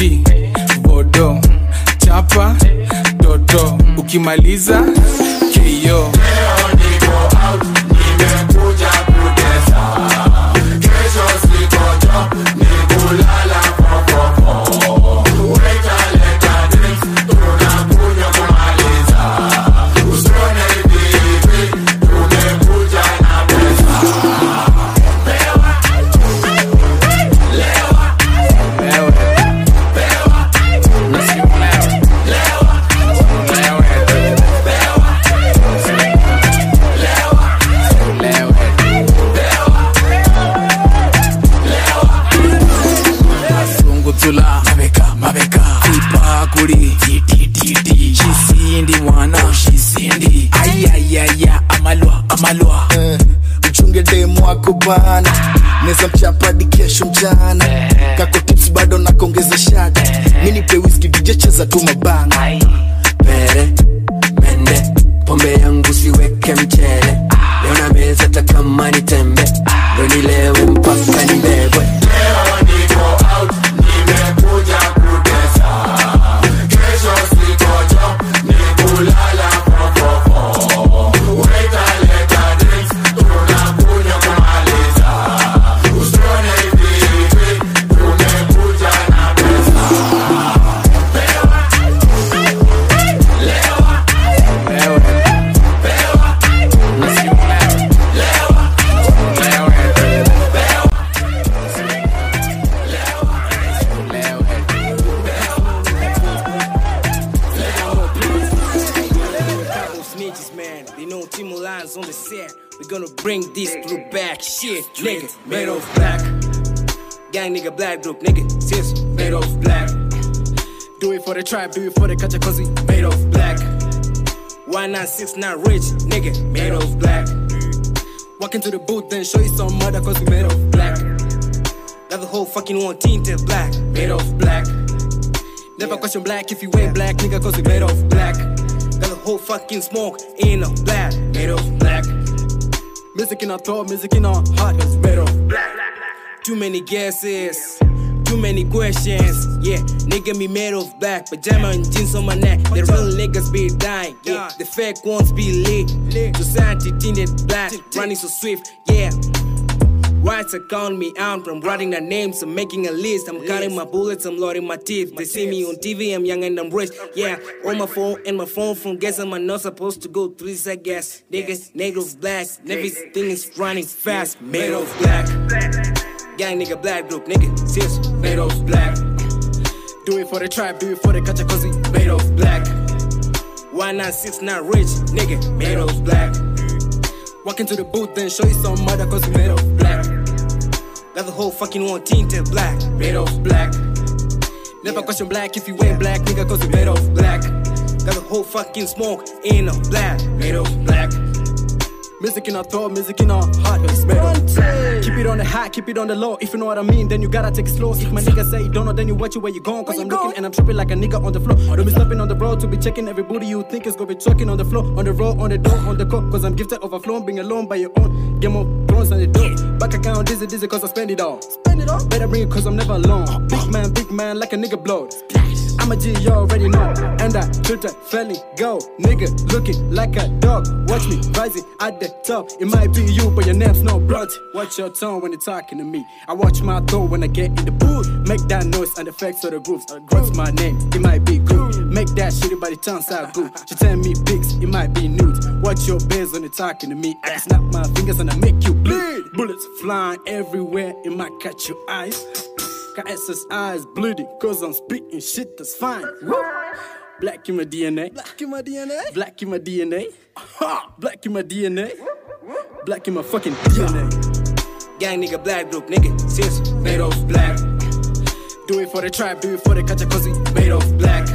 miti bodo chapa toto ukimaliza keyo sungutula mabeka mabeka ipakuri titititi shisindi mwana shisindi ayayaya amalwa amalwa Eh, mchunge demu wako bana neza mchapadi kesho mchana kako tips bado nakongeza shati mi nipe whisky dj cheza tu mabana pere mende pombe yangu siweke mchele leo na meza takama ni tembe ndo nilewe mpaka nibebwe Snitches, man. They know Timo Lines on the set. We're gonna bring this through back. Shit, nigga. Made of black. Gang nigga, black group, nigga. Sis, made of black. Do it for the tribe, do it for the culture, cause we made of black. 1969 rich, nigga, made of black. Walk into the booth, then show you some mother, cause we made of black. Got the whole fucking one tinted black, made of black. Never question black if you ain't black, nigga, cause we made of black. Got the whole fucking smoke in a black, made of black. Music in our throat, music in our heart, cause we made of black. Too many guesses, too many questions. Yeah, nigga me made of black, pajama and jeans on my neck. The real niggas be dying, yeah. The fake ones be lit. Society tinted black, running so swift, yeah. Whites are calling me out from writing their names, I'm making a list. I'm counting my bullets, I'm loading my teeth. They see me on TV, I'm young and I'm rich. Yeah, on my phone and my phone from guessing I'm not supposed to go through this, I guess. Niggas, native black, everything is running fast. Made of black. Gang nigga, black group, nigga, sis, made of black. Do it for the tribe, do it for the culture, cause we made of black. 1969 rich, nigga, made of black. Walk into the booth and show you some mother cause we made of black. Got the whole fucking one tinted black, made of black. Never question black if you ain't black, nigga, cause we made of black. Got the whole fucking smoke in a black, made of black. Music in our throat, music in our heart, it's made of black. Keep it on the high, keep it on the low. If you know what I mean, then you gotta take it slow. If my nigga say don't know, then you watch it where you going. Cause I'm looking and I'm tripping like a nigga on the floor. Don't be stopping on the road to be checking every booty you think is gonna be trucking on the floor, on the road, on the door, on the court. Cause I'm gifted overflowing, being alone by your own. Game of thrones on the door. Back account, dizzy, dizzy, cause I spend it all. Spend it all? Better bring it cause I'm never alone. Big man, big man, like a nigga blood. I'm a G, you already know. And I Twitter, felling, go. Nigga, looking like a dog. Watch me rising at the top. It might be you, but your name's no blood. Watch your tone when you're talking to me. I watch my tone when I get in the booth. Make that noise and effects of the grooves. What's my name? It might be good. Make that shitty body turns out good. She tell me pics, it might be nudes. Watch your biz when you're talking to me. I can snap my fingers and I make you bleed. Bullets flying everywhere, it might catch your eyes. Got SS eyes bleeding, cause I'm spitting shit that's fine. Woo. Black in my DNA. Black in my DNA. Black in my DNA. Ha! Black in my DNA. Black in my fucking DNA. Gang nigga, black group, nigga, sis, made of black. Do it for the tribe, do it for the culture, cause we made of black.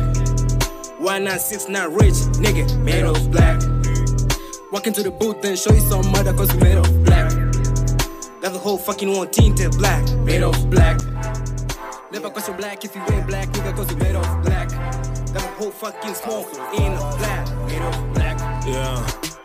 1969 rich, nigga, made of black. Walk into the booth and show you some mother, cause we made of black. Got the whole fucking one tinted black, made of black. Never question black if you ain't black, nigga, cause we made of black. Got the whole fucking smoke in a black, made of black. Yeah.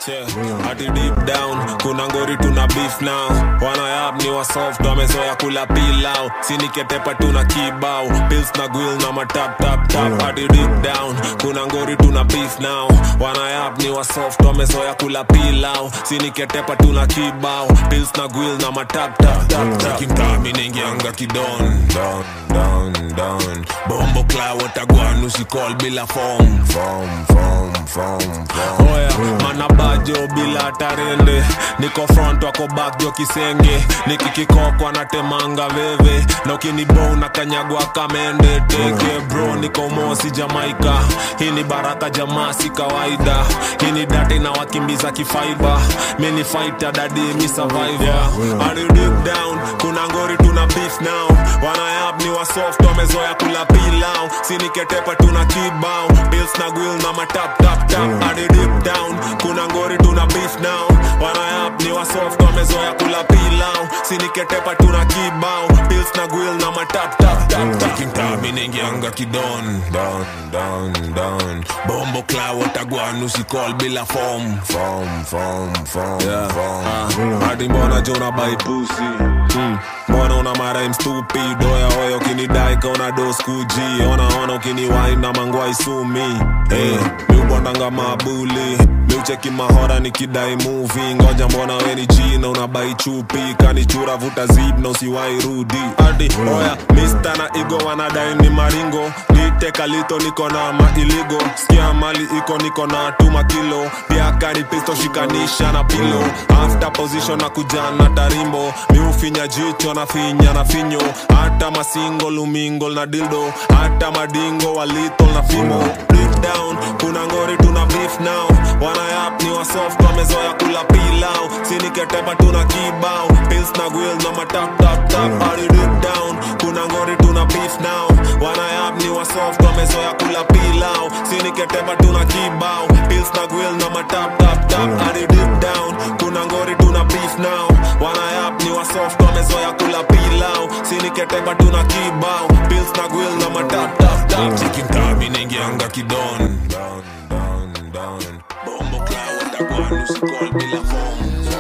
Yeah. Ati deep down kuna ngori tuna beef now wanayap ni wasoft wamezoya kula pilau siniketepa tuna kibao pils na gwil na matap tap tap Ati deep down kuna ngori tuna beef now wanayap ni wasoft wamezoya kula pilau siniketepa tuna kibao pils na gwil na matap tap tap tap kimtami nengianga kidon down down down bombo kla watagwan usikol bila form form form form form oya manabajo bila tarende niko front wako back jo kisenge nikikikokwa natemanga veve na ukinibo na kanyagwa kamende teke bro niko mosi jamaika hii ni baraka jamaa si kawaida hii ni date na wakimbiza kifaiba mini fighter dadi mi survivor yeah. Are you deep down kuna ngori tuna beef now wanayap ni wasoft wamezoya kula pilau siniketepa tuna kibao bills na gwil na matap tap tap Are you deep down kuna ngori tuna beef now wanayap ni wasoft wamezoya kula pilau siniketepa tuna kibao bills na gwil na matap tap tap tap kimtami nengianga kidon down down down bombo kla watagwan usikol bila form form form form yeah. form hadi mbona jona bai pussy hmm. mbona una maraim stupid oya oya ukinidai kaona doskuji ona ona ukiniwai na mangwai sumi hey, miubondanga mabuli miucheki mahora nikidai muvi ngoja mbona weni china unabai chupi kanichura vuta zib na usiwai rudi adi oya mista na igo wanadai ni maringo liteka lito niko na mailigo skia mali iko niko na tuma kilo pia kani pisto shikanisha na pilo after position na kujana tarimbo miufinya jicho na finya na finyo hata masingo lumingo na dildo hata madingo walito na fimo deep down kuna ngori tuna beef now wanayap ni wasoft wamezoya kula pilau siniketepa tuna kibao pils na gwil na matap tap tap Are deep down kuna ngori tuna beef now wanayap ni wasoft wamezoya kula pilau siniketepa tuna kibao pils na gwil na matap tap tap Are deep down kuna ngori tuna beef now wanayap ni wasoft wamezoya kula pilau siniketepa tuna kibao pils na gwil na matap tap tap chikintami nengianga kidon down down down bombo kla watagwan usikol bila form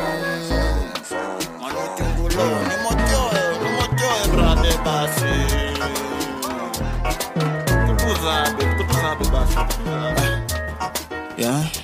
yeah.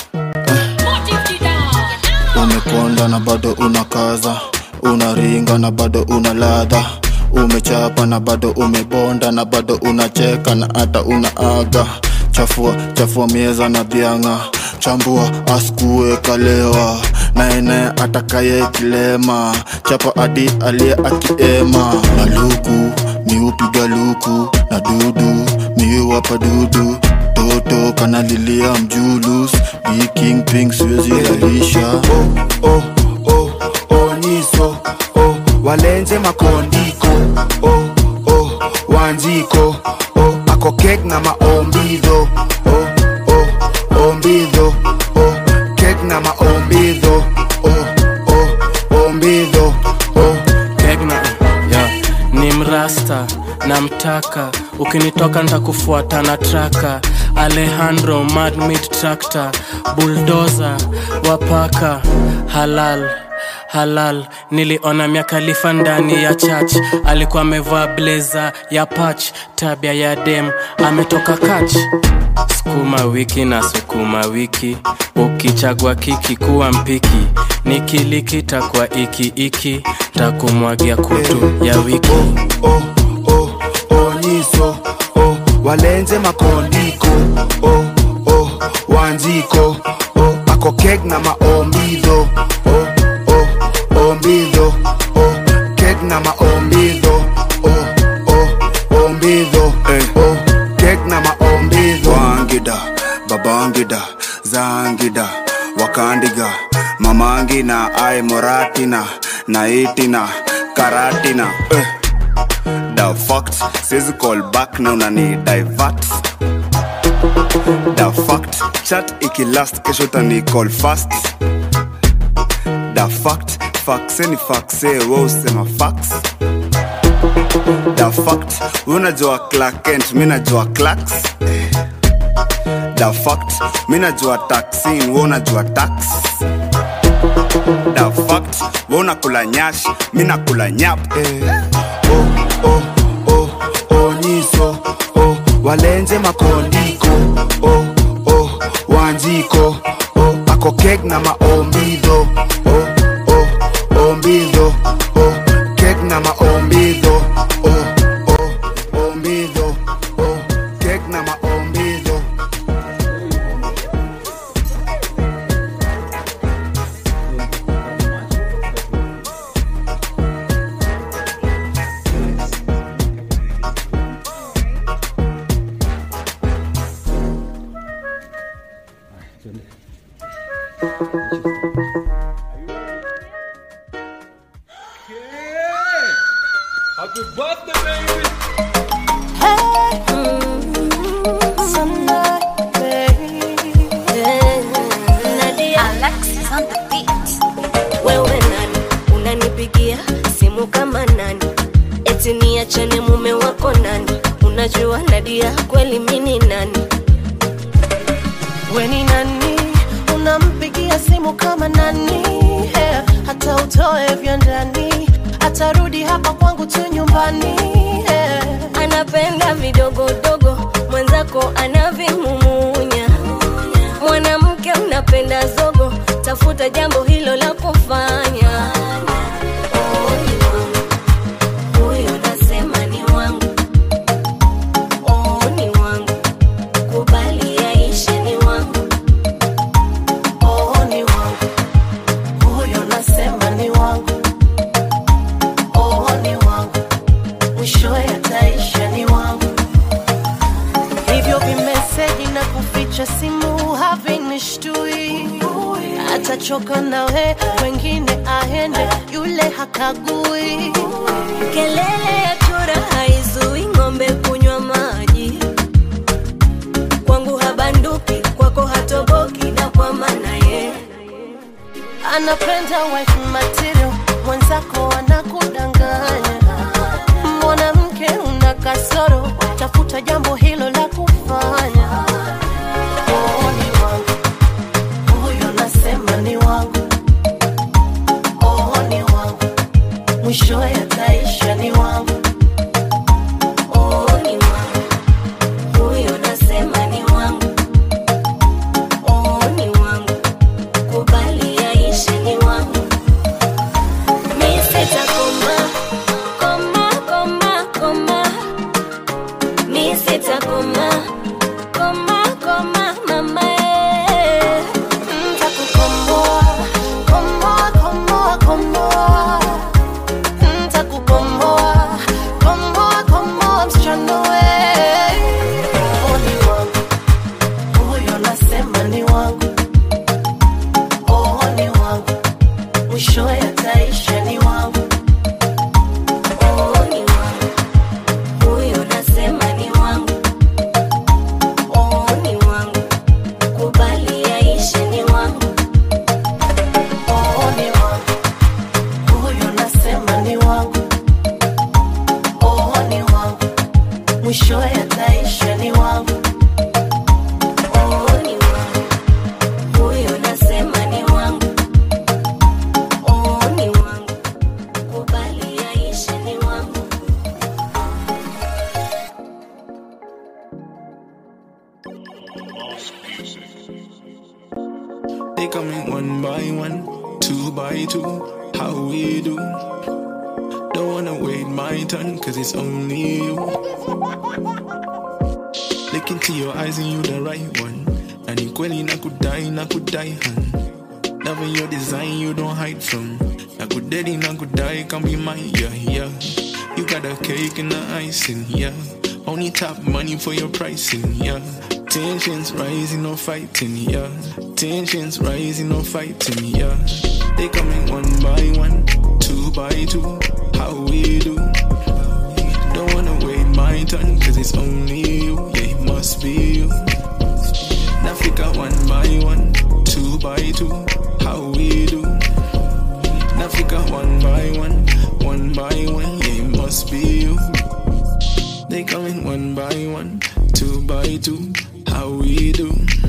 umekonda na bado unakaza unaringa na bado una ladha umechapa na bado umebonda na bado unacheka na hata unaaga chafua chafua mieza na bianga chambua askue kalewa naene atakaye kilema chapa adi aliye akiema na luku miupiga luku na dudu miuwapa dudu toto kanalilia mjulus bikingping siwezi lalisha oh, oh, oh, oh, niso oh, walenze makondiko oh, oh, wanziko oh, ako kek na maombidho oh, oh, ombidho oh, kek na maombidho oh, oh, ombidho oh. Kegna, yeah. ni mrasta namtaka ukinitoka ntakufuata na traka alejandro madmit tractor buldoza wapaka halal halal niliona miakalifa ndani ya church alikuwa amevaa bleza ya pach tabia ya dem ametoka kach sukuma wiki na sukuma wiki ukichagua kiki kuwa mpiki nikilikita kwa iki iki takumwagia kutu ya wiki oniso oh, walenze makondiko oh, oh, wanziko oh, ako kek na maombidho oh, oh, ombidho oh, kek na maombidho oh, oh, ombidho eh. oh, kek na maombidho wangida babangida zangida wakandiga mamangina ai moratina naitina karatina eh. the fact says call back na unani divert the fact chat ikilast kesho tani call fast the fact faxe ni faxe we usema fax the fact unajua clark kent mi najua clarks the fact mi najua taxin we unajua tax the fact we unakula nyash mi nakula nyap eh. oh, oh, oh, oh, nyiso oh, walenze makondiko oh, oh, wanjiko oh, ako kek na maombidho oh, oh, ombidho oh, kek na maombidho oh, oh, ombidho oh, kek na maombidho Happy birthday, baby. wewe nani unanipigia simu kama nani eti niachane mume wako nani unajua nadia kweli mini nani weni nani unampigia simu kama nani yeah. hata utoe vya ndani atarudi hapa kwangu tu nyumbani yeah. anapenda vidogodogo mwenzako anavimumunya mwanamke unapenda zogo tafuta jambo hilo la kufanya Oh, ni wangu. Huyo nasema ni wangu Oh, ni wangu kubali yaishe ni wangu oh, ni wangu huyo nasema ni wangu oh, ni wangu mwishowe ataisha ni wangu hivyo vimeseji na kuficha simu havinishtui atachoka nawe wengine aende yule hakagui kelele ya chura haizui ng'ombe kunywa maji kwangu habanduki kwako hatoboki na kwa maana ye anapenda wife material mwenzako anakudanganya mwanamke una kasoro tafuta jambo hilo la kufanya oh, ni wangu huyo nasema ni wangu oh, ni wangu mwishowe ataisha ni wangu oh, ni wangu huyo nasema ni wangu oh, ni wangu kubali yaishe ni wangu mi sitakoma koma koma koma mi sitakoma koma koma mama eh. ntakukomboa komboa komboa komboa ntakukomboa komboa komboa msichana we oh, ni wangu huyo nasema ni wangu oh, ni wangu mwishowe ataisha ni wangu Oh, ni wangu huyo nasema ni wangu oh, ni wangu kubali yaishe ni wangu oh, ni wangu huyo nasema ni wangu oh, ni wangu mwishowe ataisha ni wangu oh, ni wangu huyo nasema ni wangu oh, ni wangu kubali yaishe ni wangu They coming one by one, two by two. How we do? Don't wanna wait my turn, cause it's only you. Look into your eyes and you the right one. And equally, na could die, na could die, hun. Loving your design, you don't hide from. I could daddy, na could die, can be mine, yeah, yeah. You got a cake and the icing, yeah. Only top money for your pricing, yeah. Tensions rising, no fighting, yeah. Tensions rising, no fighting, yeah. They coming one by one, two by two. How we do? Don't wanna wait my turn, cause it's only you, yeah, it must be you. Nafika one by one, two by two. How we do? Nafika one by one, one by one, yeah, it must be you. They coming one by one, two by two. How we do?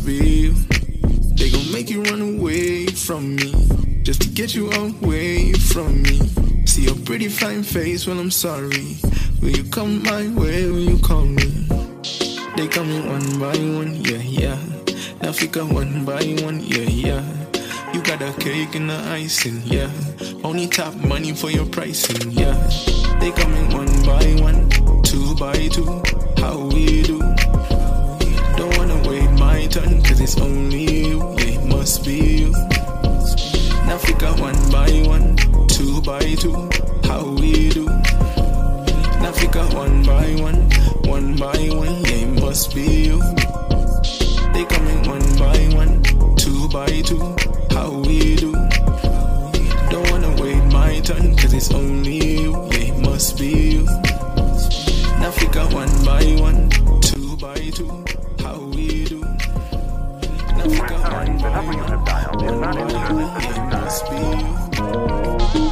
must be you. They gon' make you run away from me, just to get you away from me. See your pretty fine face when I'm sorry. Will you come my way? Will you call me? They coming one by one, yeah, yeah. Now fika one by one, yeah, yeah. You got a cake and the icing, yeah. Only top money for your pricing, yeah. They coming one by one, two by two. How we do? Don't wanna wait my turn, cause it's only you, yeah, it must be you. Now fika one by one, two by two. How we do? Now fika one by one, one by one, yeah, it must be you. They coming one by one, two by two. How we do? Don't wanna wait my turn, cause it's only you, yeah, it must be you. Now fika one by one, two by two. How we do? Now fika one by one, one by one, yeah, it must be you.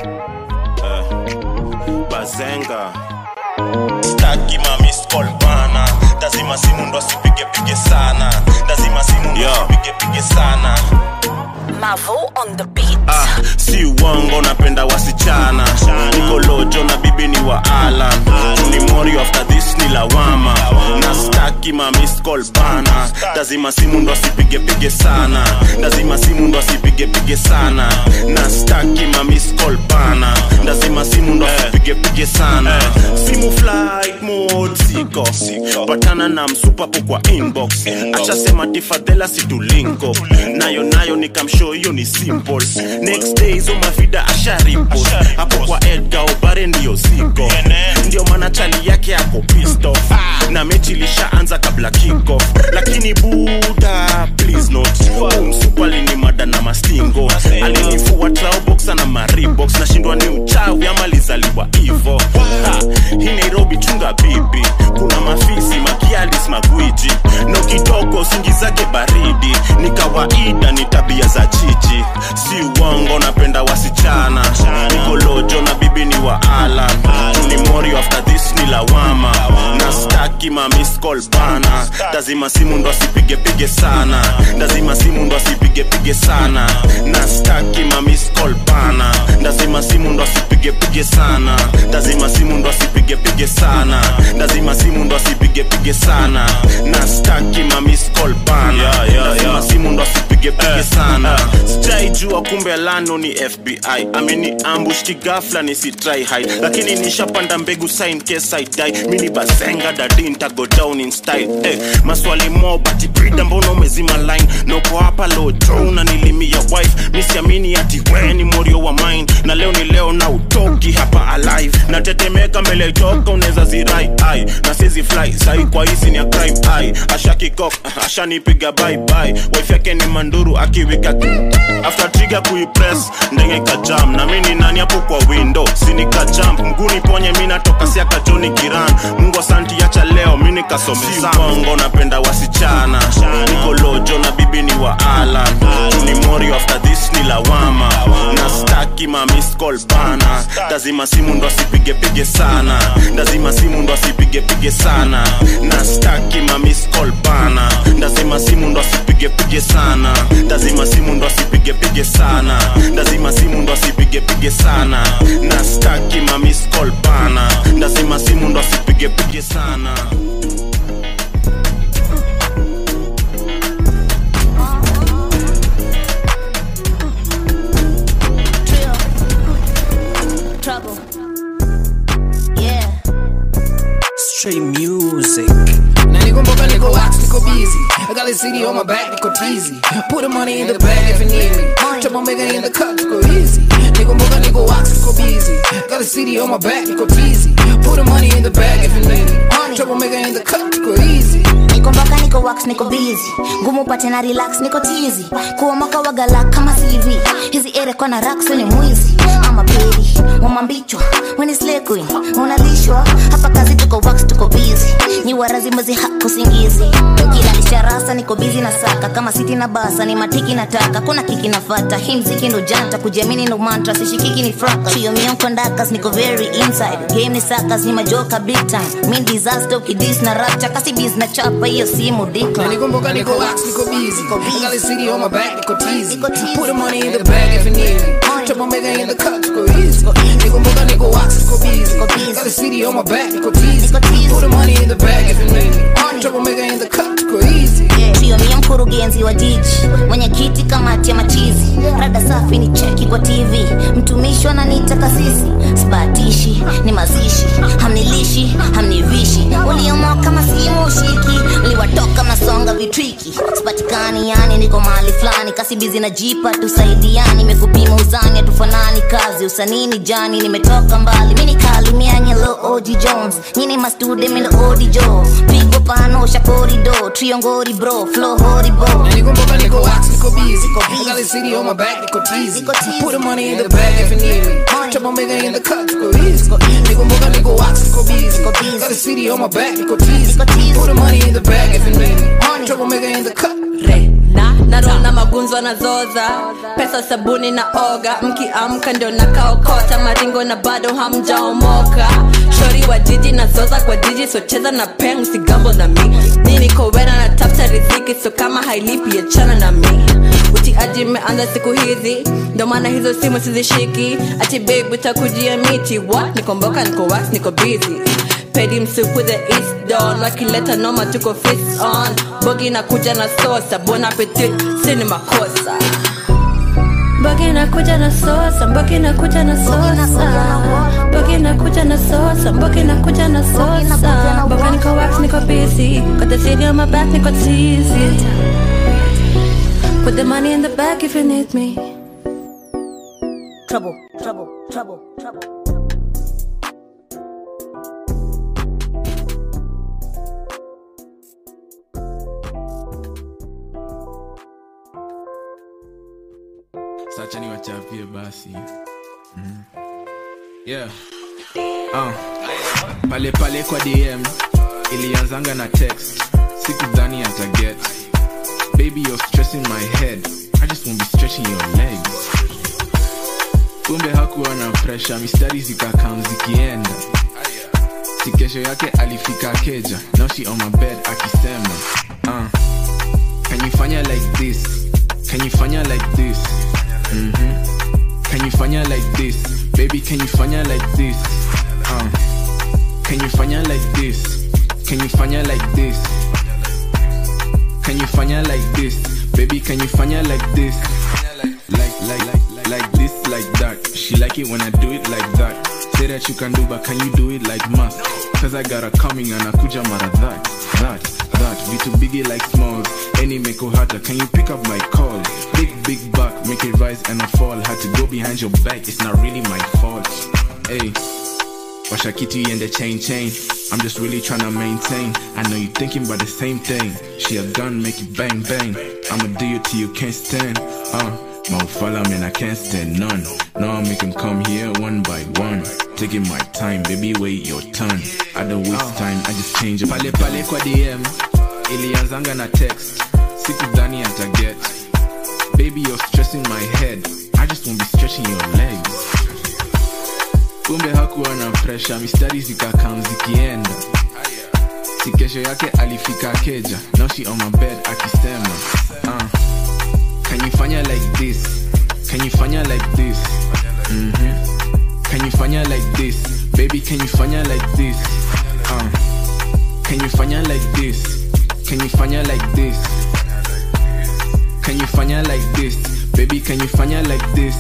bazenga staki mamiscol bana lazima simu ndo asipigepige sana lazima simu ndo asipigepige sana Mavo on the beat. ah, si uongo napenda wasichana niko lojo na bibi ni wa alan ni mori after this ni lawama na staki mamiscol bana lazima simu ndo asipigepige sana lazima simu ndo asipigepige sana na staki mamiscol bana lazima simu ndo asipigepige sana simu flight mode siko patana na msupapo kwa inbox achasema tifadhela situlinko nayo nayo nikamshow hiyo ni simple next day hizo mavida asharipo hapo kwa edgar obare ndiyo ziko ndio maana chali yake ako pisto na mechi ilishaanza kabla kickoff lakini buda please not umsupali ni mada na mastingo alinifua traoboxa na maribox nashindwa ni uchawi ama lizaliwa hivo Ha, hii nairobi chunga bibi kuna mafisi makialis magwiji no kidogo singizake baridi ni kawaida ni tabia za chichi si uongo napenda wasichana niko lojo na bibi ni wa alan ni mori after this ni lawama na staki mamiscol bana lazima simu ndo asipigepige sana lazima simu ndo asipigepige sana na staki mamiscol bana lazima simu ndo asipigepige sana lazima simu ndo asipigepige sana lazima simu ndo asipigepige sana na staki mamiscol bana lazima simu ndo asipigepige sana sijaijua kumbe lano ni fbi ameni ambush kigafla nisitry hide lakini nishapanda mbegu sign case I die mini bazenga dadi ntago down in style eh, maswali mo bati brida mbona umezima line noko hapa lojo unanilimia wife misiamini ati we ni morio wa mine na leo ni leo na utoki hapa alive natetemeka mbele itoka unaweza zirai ai na sizi fly sai kwa hizi ni ya crime ai ashakikok ashanipiga bye bye wife yake ni manduru akiwika after trigger kuipress ndenge kajam na mimi ni nani hapo kwa window sinika jump mguni ponye mimi natoka siaka Johnny Kiran Mungu asanti acha leo mimi nikasomesa bongo napenda wasichana niko lojo na bibi ni wa Alan ni mori after this ni lawama na staki ma miss call bana lazima simu ndo asipige pige sana lazima simu ndo asipige pige sana na staki ma miss call bana lazima simu ndo asipige pige sana lazima simu ndo asipige pige sana lazima simu ndo asipige pige sana na staki ma miss call bana lazima simu ndo asipige pige sana Trouble. Yeah. Straight music. Now nigga mboga nigga wax nigga busy. I got the city on my back nigga teasy. Put the money in the bag if you need me. Trouble maker in the cup nigga easy. Nigga mboga nigga wax nigga busy. Got the city on my back nigga teasy. Put the money in the bag if you need me. Trouble maker in the cup nigga easy. niko mpaka niko wax niko busy ngumu pate na relax niko tizi kuomoka wagala kama cv hizi ere kwa na raksu ni mwizi ama pedi wamambichwa weni slay queen unalishwa hapa kazi tuko wax tuko busy ni warazimuzi hako singizi ukilalisha rasa niko bizi na saka kama siti na basa ni matiki nataka kuna kiki nafata hii mziki ndo janta kujiamini ndo mantra sishikiki ni fraka shio mionko ndakas niko very inside game ni sakas ni majoka big time mi disaster ukidis na rapcha kasi biz na chapa hiyo simu dika Nikumbuka niko wax, niko busy. I got the city on my back, niko teasy. Put the money in the bag if you need me. Trouble maker in the cut, niko easy. Nikumbuka niko wax, niko busy. Got the city on my back, niko teasy. Put the money in the bag if you need me. Trouble maker in the cut, niko easy. trio mia mkurugenzi wa jiji mwenyekiti kamati ya machizi rada safi ni cheki kwa tv mtumishi wananiita kasisi sibatishi ni mazishi hamnilishi hamnivishi uliomoa kama simu ushiki liwatoka mnasonga vitriki sipatikani yani niko mahali fulani kasibizi na jipa tusaidiani imekupima uzani hatufanani kazi usanini jani nimetoka mbali mini kali mianye lo oji jones nyini mastude mindo odi jo pigo pano shakorido triongori bro flow horibo Nikumbuka niko wax, niko busy. I got the city on my back, niko teasy. Put the money in the bag if you need me. Trouble maker in the cut, niko easy. Nikumbuka niko wax, niko busy. Got the city on my back, niko teasy. Put the money in the bag if you need me. Trouble maker in the cut. na narona magunzo na zoza pesa sabuni na oga mkiamka ndio nakaokota maringo na bado hamjaomoka shori wa jiji na zoza kwa jiji socheza na peng sigambo na mi nini kowena na tafuta riziki so kama hailipi achana na mi utiaji imeanza siku hizi ndo maana hizo simu sizishiki ati babe utakujia miti what nikomboka niko wax niko busy pedi msupu the east don wakileta noma tuko fist on bogi na kuja na sosa bon appetit sini makosa bogi na kuja na sosa bogi na kuja na sosa bogi na kuja na sosa bogi na kuja na sosa boga niko wax niko busy got the city on my back niko teasy put the money in the bag if you need me trouble trouble trouble trouble sacha niwachapie basi mm. yeah. uh. pale pale kwa dm ilianzanga na text sikudhani ataget baby you're stressing my head i just won't be stretching your legs kumbe hakuwa na presha mistari zikakam zikienda si kesho yake alifika keja now she on my bed akisema uh. can you fanya like this can you fanya like this mm-hmm. can you fanya like this baby can you fanya like this uh. can you fanya like this can you fanya like this can you fanya like this baby can you fanya like this like like like like this like that she like it when i do it like that say that you can do but can you do it like must cause i got her coming and akuja mara that that that vitu biggie like smalls any meko hata can you pick up my call big big buck make it rise and I fall had to go behind your back it's not really my fault hey Washakiti and the chain chain. I'm just really trying to maintain. I know you thinking about the same thing. She a gun, make it bang bang. I'ma do you till you can't stand. Uh, Mofala man, I can't stand none. Now I make him come here one by one. Taking my time, baby, wait your turn. I don't waste time, I just change it. Pale pale kwa DM, ilianzanga na text. Sikudhani ataget. Baby, you're stressing my head. I just won't be stretching your legs. kumbe hakuwa na presha mistari zikakam zikienda si kesho yake alifika keja now she on my bed akisema uh, can you fanya like this can you fanya like this mm-hmm. can you fanya like this baby can you fanya like this uh, can you fanya like this can you fanya like this can you fanya like this baby can you fanya like this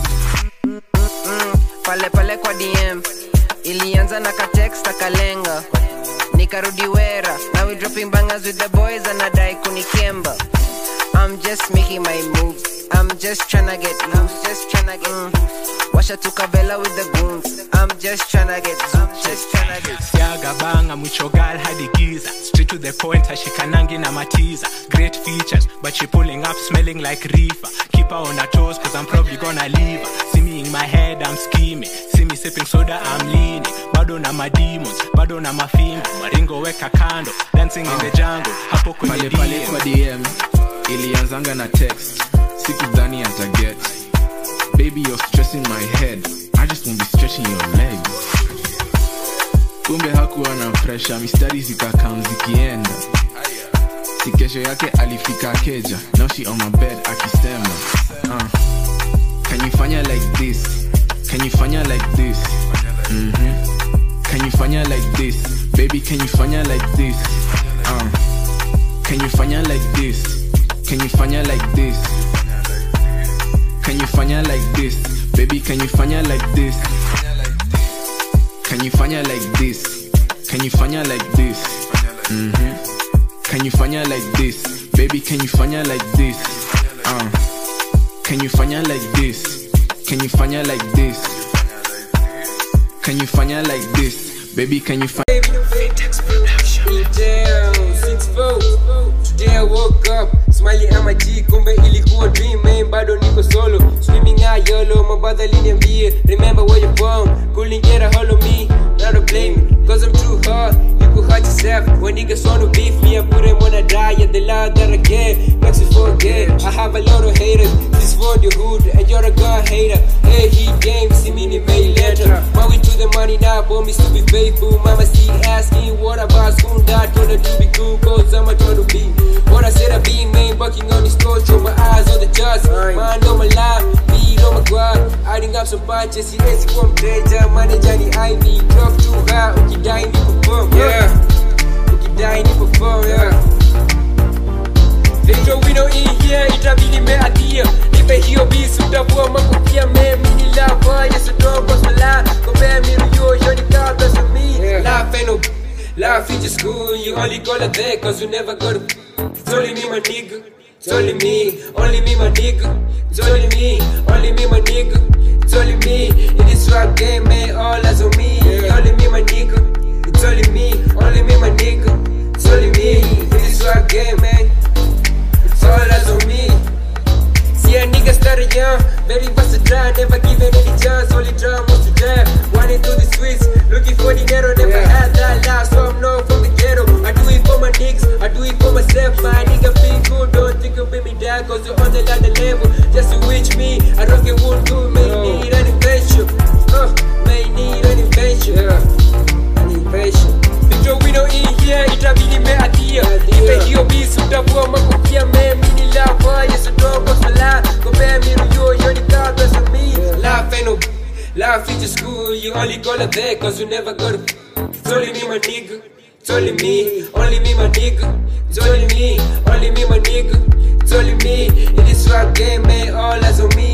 pale pale kwa dm ilianza na katext akalenga nikarudi wera now we dropping bangers with the boys anadai kunikemba i'm just making my moves i'm just tryna get loose just tryna get mm. washa tukavela with the goons i'm just tryna get zoop just tryna get siaga banga mwichogal hadi giza straight to the point hashikanangi na matiza great features but she pulling up smelling like reefer keep keep her on her toes, cause I'm probably gonna leave her. See me in my head, I'm scheming. See me sipping soda, I'm leaning. Bado na my demons, bado na mafimbo. Maringo weka kando, dancing in the jungle. Hapo kwenye pale pale kwa dm ilianzanga na text sikudhani ataget baby you're stressing my head i just won't be stretching your legs kumbe hakuwa na presha mistari zikakam zikienda si kesho yake alifika keja now she on my bed akisema uh, can you fanya like this can you fanya like this mm-hmm. can you fanya like this baby can you fanya like this uh, can you fanya like this can you fanya like this can you fanya like this baby can you fanya like this can you fanya like this can you fanya like this mm-hmm. can you fanya like this baby can you fanya like this uh, can you fanya like this can you fanya like this can you fanya like this baby can you fanya Damn, six four. Today I woke up smiling at my G, kumbe ilikuwa dream, man, bado niko solo swimming out yolo, mabadha liniambie remember where you're from, couldn't get a hold of me, now don't blame me, cause I'm too hard, you could hurt yourself, when niggas wanna beef me, I put them on a diet, the love that I get, makes you forget, I have a lot of haters, this for the hood, and you're a god hater, hey, he game, see me in May later, but we to the money now, boy, me to be faithful, mama see asking what about soon, that told her to be cool, cause I'm a trying to be, what I said I be, man, bucking on this torch, throw my eyes on the judge, mind on my life, beat on my guard, adding up some punches, siwezi kuwa mteja, manager ni Ivy, drop too high, ukidai ni perform, yeah, ukidai ni perform, yeah. Ndio wino hii here itabidi meatia nipe hiyo bisi utavua makopia memi ni lava yesu dogo sala kombe miru yo yo ni kabla sa me laugh ain't no laugh in school you only call it there cause you never go to it's only me my nigga it's only me only me my nigga it's only me only me my nigga it's only me in this rap game man all eyes on me only me my nigga it's only me only me my nigga it's only me in this rap game man it's all eyes on me. See a nigga started young, very versatile, never given any chance, only try most to die. Running through the streets, looking for the ghetto, never had that life, so I'm known from the ghetto. I do it for my niggas, I do it for myself, my nigga feel good, don't think of me down, cause you're on the ladder level, just to reach me. I don't get one do, may need an invention, uh, may need an invention, yeah, an invention. Ndio wino hii here itabidi meatia ipe hiyo bisi utavua makopia memi ni lava yesu dogo sala kombe miru yo yo ni kabla sa me laugh ain't no laugh in school you only call it there cause you never go to it's only me my nigga it's only me only me my nigga it's only me only me my nigga it's only me in this rap game man all eyes on me